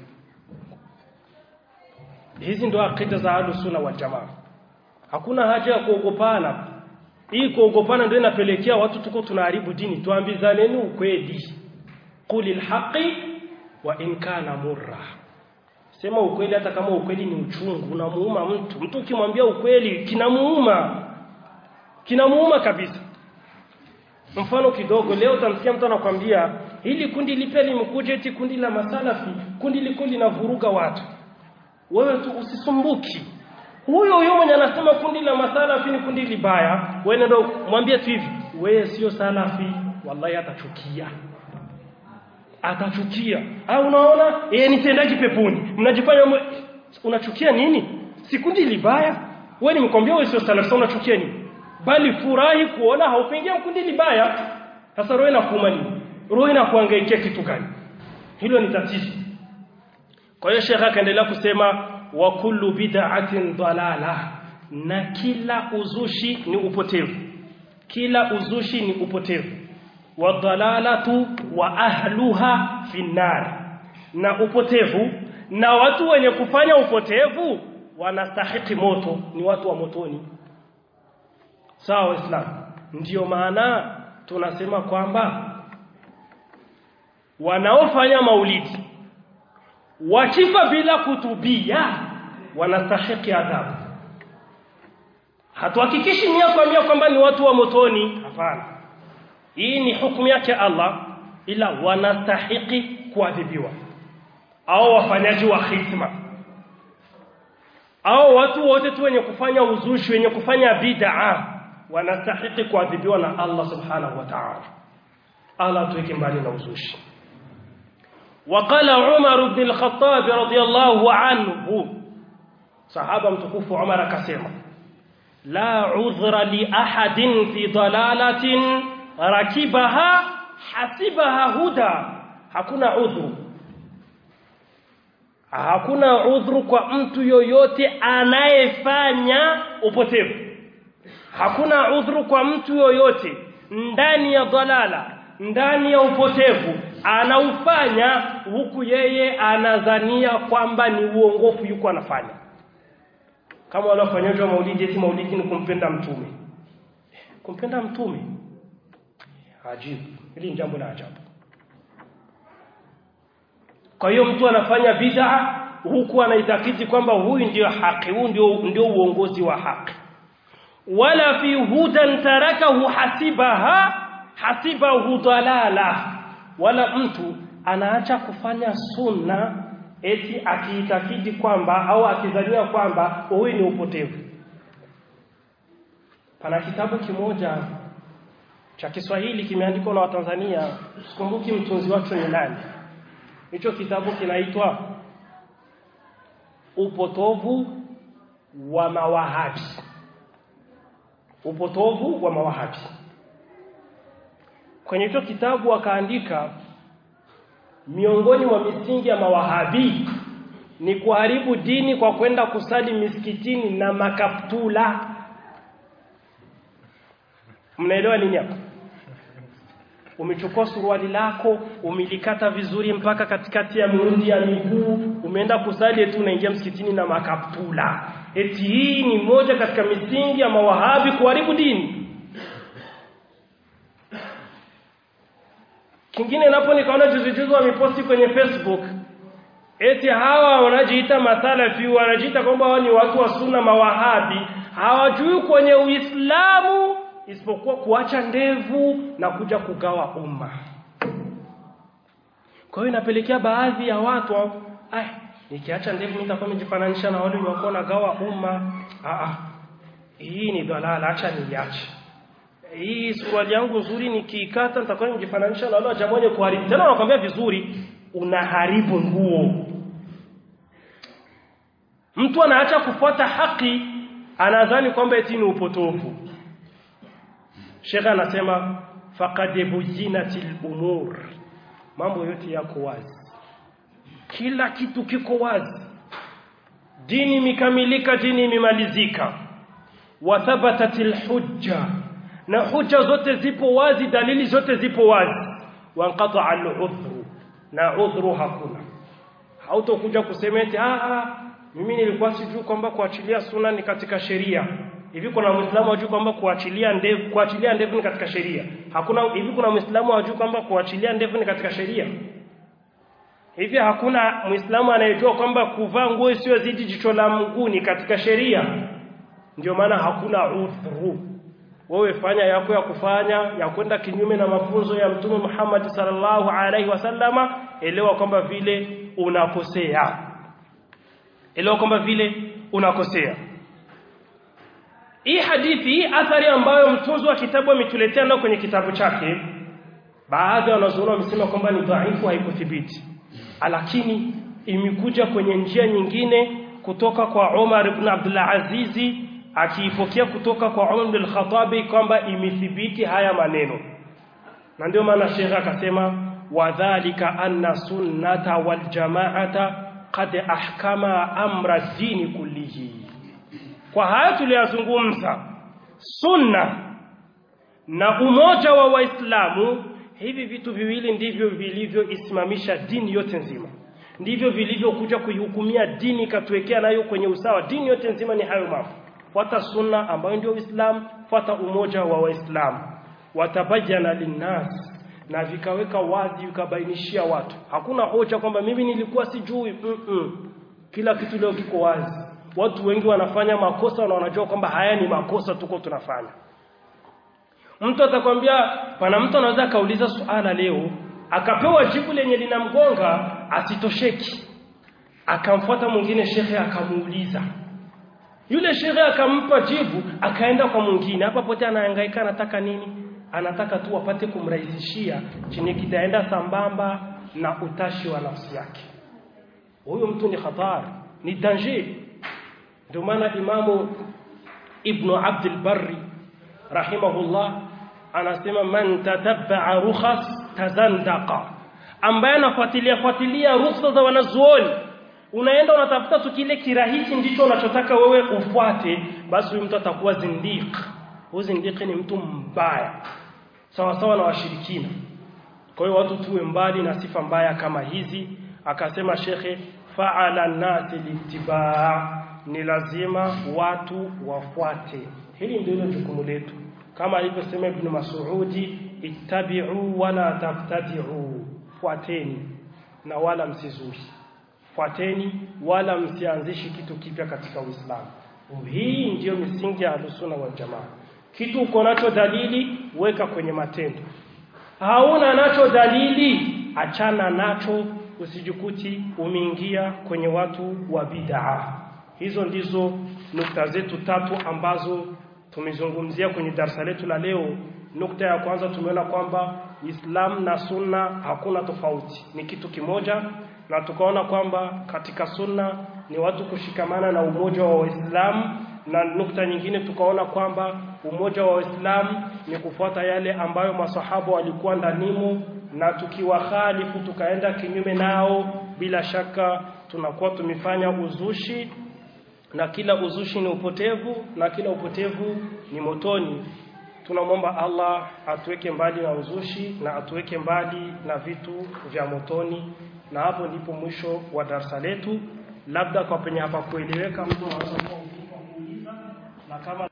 hizi ndo akida za ahlus sunna wal jamaa hakuna haja ya kuogopana hii kuogopana ndio inapelekea watu tuko tunaharibu dini tuambizaneni ukweli qulil haqi wa in kana murra sema ukweli hata kama ukweli ni uchungu unamuuma mtu mtu ukimwambia ukweli kinamuuma kinamuuma kabisa mfano kidogo leo utamsikia mtu anakwambia hili kundi lipe limekuja eti kundi la masalafi kundi liko linavuruga watu wewe tu usisumbuki huyo huyo mwenye anasema kundi la masalafi ni kundi libaya wewe ndio mwambie tu hivi wewe sio salafi wallahi atachukia atachukia au unaona yeye nitendaji peponi mnajifanya mwe... unachukia nini si kundi libaya wewe nimkwambia wewe sio salafi unachukia nini bali furahi kuona haupengia kundi libaya sasa roho inakuuma nini roho inakuangaikia kitu gani hilo ni tatizo kwa hiyo shekha akaendelea kusema wa kullu bid'atin dalala na kila uzushi ni upotevu kila uzushi ni upotevu wa dalalatu wa ahluha finnar na upotevu na watu wenye kufanya upotevu wanastahiki moto ni watu wa motoni sawa waislamu ndiyo maana tunasema kwamba wanaofanya maulidi wakifa bila kutubia wanastahiki adhabu hatuhakikishi mia kwa mia kwamba ni watu wa motoni hapana hii ni hukumu yake Allah ila wanastahiki kuadhibiwa au wafanyaji wa khitma au watu wote tu wenye kufanya uzushi wenye kufanya bid'a wanastahiki kuadhibiwa na Allah subhanahu wa ta'ala Allah tuweke mbali na uzushi وقال عمر بن الخطاب رضي الله عنه صحابه متكوف عمر كسمه لا عذر لأحد في ضلالة ركبها حسبها هدى hakuna udhuru hakuna udhuru kwa mtu yoyote anayefanya upotevu hakuna udhuru kwa mtu yoyote ndani ya dhalala ndani ya upotevu anaufanya huku yeye anadhania kwamba ni uongofu yuko anafanya kama wale wafanyaji wa maulidi eti maulidi ni kumpenda mtume kumpenda mtume ajibu hili ni jambo la ajabu kwa hiyo mtu anafanya bid'a huku anaitakiti kwamba huyu ndio haki huu ndio ndio uongozi wa haki wala fi hudan tarakahu hasibaha hasibahu dalala wala mtu anaacha kufanya sunna eti akiitakidi kwamba au akizania kwamba huyu ni upotevu pana kitabu kimoja cha Kiswahili kimeandikwa na Watanzania sikumbuki mtunzi wake ni nani hicho kitabu kinaitwa upotovu wa mawahabi upotovu wa mawahabi kwenye hicho kitabu akaandika miongoni mwa misingi ya mawahabi ni kuharibu dini kwa kwenda kusali misikitini na makaptula mnaelewa nini hapo umechukua suruali lako umelikata vizuri mpaka katikati ya miundi ya miguu umeenda kusali eti unaingia msikitini na makaptula eti hii ni moja katika misingi ya mawahabi kuharibu dini kingine napo nikaona juzi juzi wameposti kwenye Facebook eti hawa wanajiita masalafi wanajiita kwamba wao ni watu wa sunna mawahabi hawajui kwenye Uislamu isipokuwa kuacha ndevu na kuja kugawa umma kwa hiyo inapelekea baadhi ya watu ai nikiacha ndevu nitakuwa nimejifananisha na wale waliokuwa nagawa umma ah ah hii ni dhalala acha niache hii suruali yangu nzuri nikiikata nitakuwa nimejifananisha na wale wa jamaa wenye kuharibu tena nakwambia vizuri unaharibu nguo mtu anaacha kufuata haki anadhani kwamba eti ni upotofu Sheikh anasema faqad bujinatil umur mambo yote yako wazi kila kitu kiko wazi dini mikamilika dini imemalizika wa thabatatil hujja na hujja zote zipo wazi dalili zote zipo wazi wanqata al-udhru na udhru hakuna hautokuja kusema eti ah mimi nilikuwa sijui kwamba kuachilia sunna ni katika sheria hivi kuna muislamu ajui kwamba kuachilia ndevu kuachilia ndevu ni katika sheria hakuna hivi kuna muislamu ajui kwamba kuachilia ndevu ni katika sheria hivi hakuna muislamu anayejua kwamba kuvaa nguo isiyozidi jicho la mguu ni katika sheria ndio maana hakuna udhuru wewe fanya yako ya kufanya ya kwenda kinyume na mafunzo ya mtume Muhammad sallallahu alaihi wasallama elewa kwamba vile unakosea elewa kwamba vile unakosea hii hadithi hii athari ambayo mtunzi wa kitabu ametuletea nao kwenye kitabu chake baadhi ya wanazuoni wamesema kwamba ni dhaifu haikuthibiti lakini imekuja kwenye njia nyingine kutoka kwa Umar ibn Abdullah Azizi akiipokea kutoka kwa Umar bin Khattabi kwamba imethibiti haya maneno na ndio maana Sheikh akasema wadhālika anna sunnata wal jama'ata qad ahkama amra dini kullihi kwa haya tuliyazungumza sunna na umoja wa waislamu hivi vitu viwili ndivyo vilivyoisimamisha dini yote nzima ndivyo vilivyokuja kuihukumia dini ikatuwekea nayo kwenye usawa dini yote nzima ni hayo mambo fuata sunna ambayo ndio uislamu fuata umoja wa waislamu watabayana linnas na vikaweka wazi vikabainishia watu hakuna hoja kwamba mimi nilikuwa sijui mm -mm. kila kitu leo kiko wazi watu wengi wanafanya makosa na wanajua kwamba haya ni makosa tuko tunafanya mtu atakwambia pana mtu anaweza akauliza suala leo akapewa jibu lenye linamgonga asitosheki akamfuata mwingine shekhe akamuuliza yule shekhe akampa jibu akaenda kwa mwingine hapa pote anahangaika anataka nini anataka tu apate kumrahisishia chenye kitaenda sambamba na utashi wa nafsi yake huyo mtu ni hatari ni danger ndio maana imamu ibnu abdul barri rahimahullah anasema man tatabaa rukhas tazandaqa ambaye anafuatilia fuatilia ruhusa za wanazuoni unaenda unatafuta tu kile kirahisi ndicho unachotaka wewe ufuate basi huyu mtu atakuwa zindiq huyu zindiq ni mtu mbaya sawa sawa na washirikina kwa hiyo watu tuwe mbali na sifa mbaya kama hizi akasema shekhe faala nasi litibaa ni lazima watu wafuate hili ndilo jukumu letu kama alivyosema ibn Mas'udi ittabi'u wala tabtadi'u fuateni na wala msizuri fuateni wala msianzishi kitu kipya katika Uislamu hii ndiyo misingi ya Ahlus-Sunna wal Jamaa kitu uko nacho dalili weka kwenye matendo hauna nacho dalili achana nacho usijikuti umeingia kwenye watu wa bid'a hizo ndizo nukta zetu tatu ambazo tumezungumzia kwenye darasa letu la leo nukta ya kwanza tumeona kwamba Islam na Sunna hakuna tofauti ni kitu kimoja na tukaona kwamba katika Sunna ni watu kushikamana na umoja wa Waislamu na nukta nyingine tukaona kwamba umoja wa Waislamu ni kufuata yale ambayo masahaba walikuwa ndanimo na tukiwahalifu tukaenda kinyume nao bila shaka tunakuwa tumefanya uzushi na kila uzushi ni upotevu na kila upotevu ni motoni tunamwomba Allah atuweke mbali na uzushi na atuweke mbali na vitu vya motoni na hapo ndipo mwisho wa darasa letu labda kwa penye hapa kueleweka mtu anaweza kuuliza na kama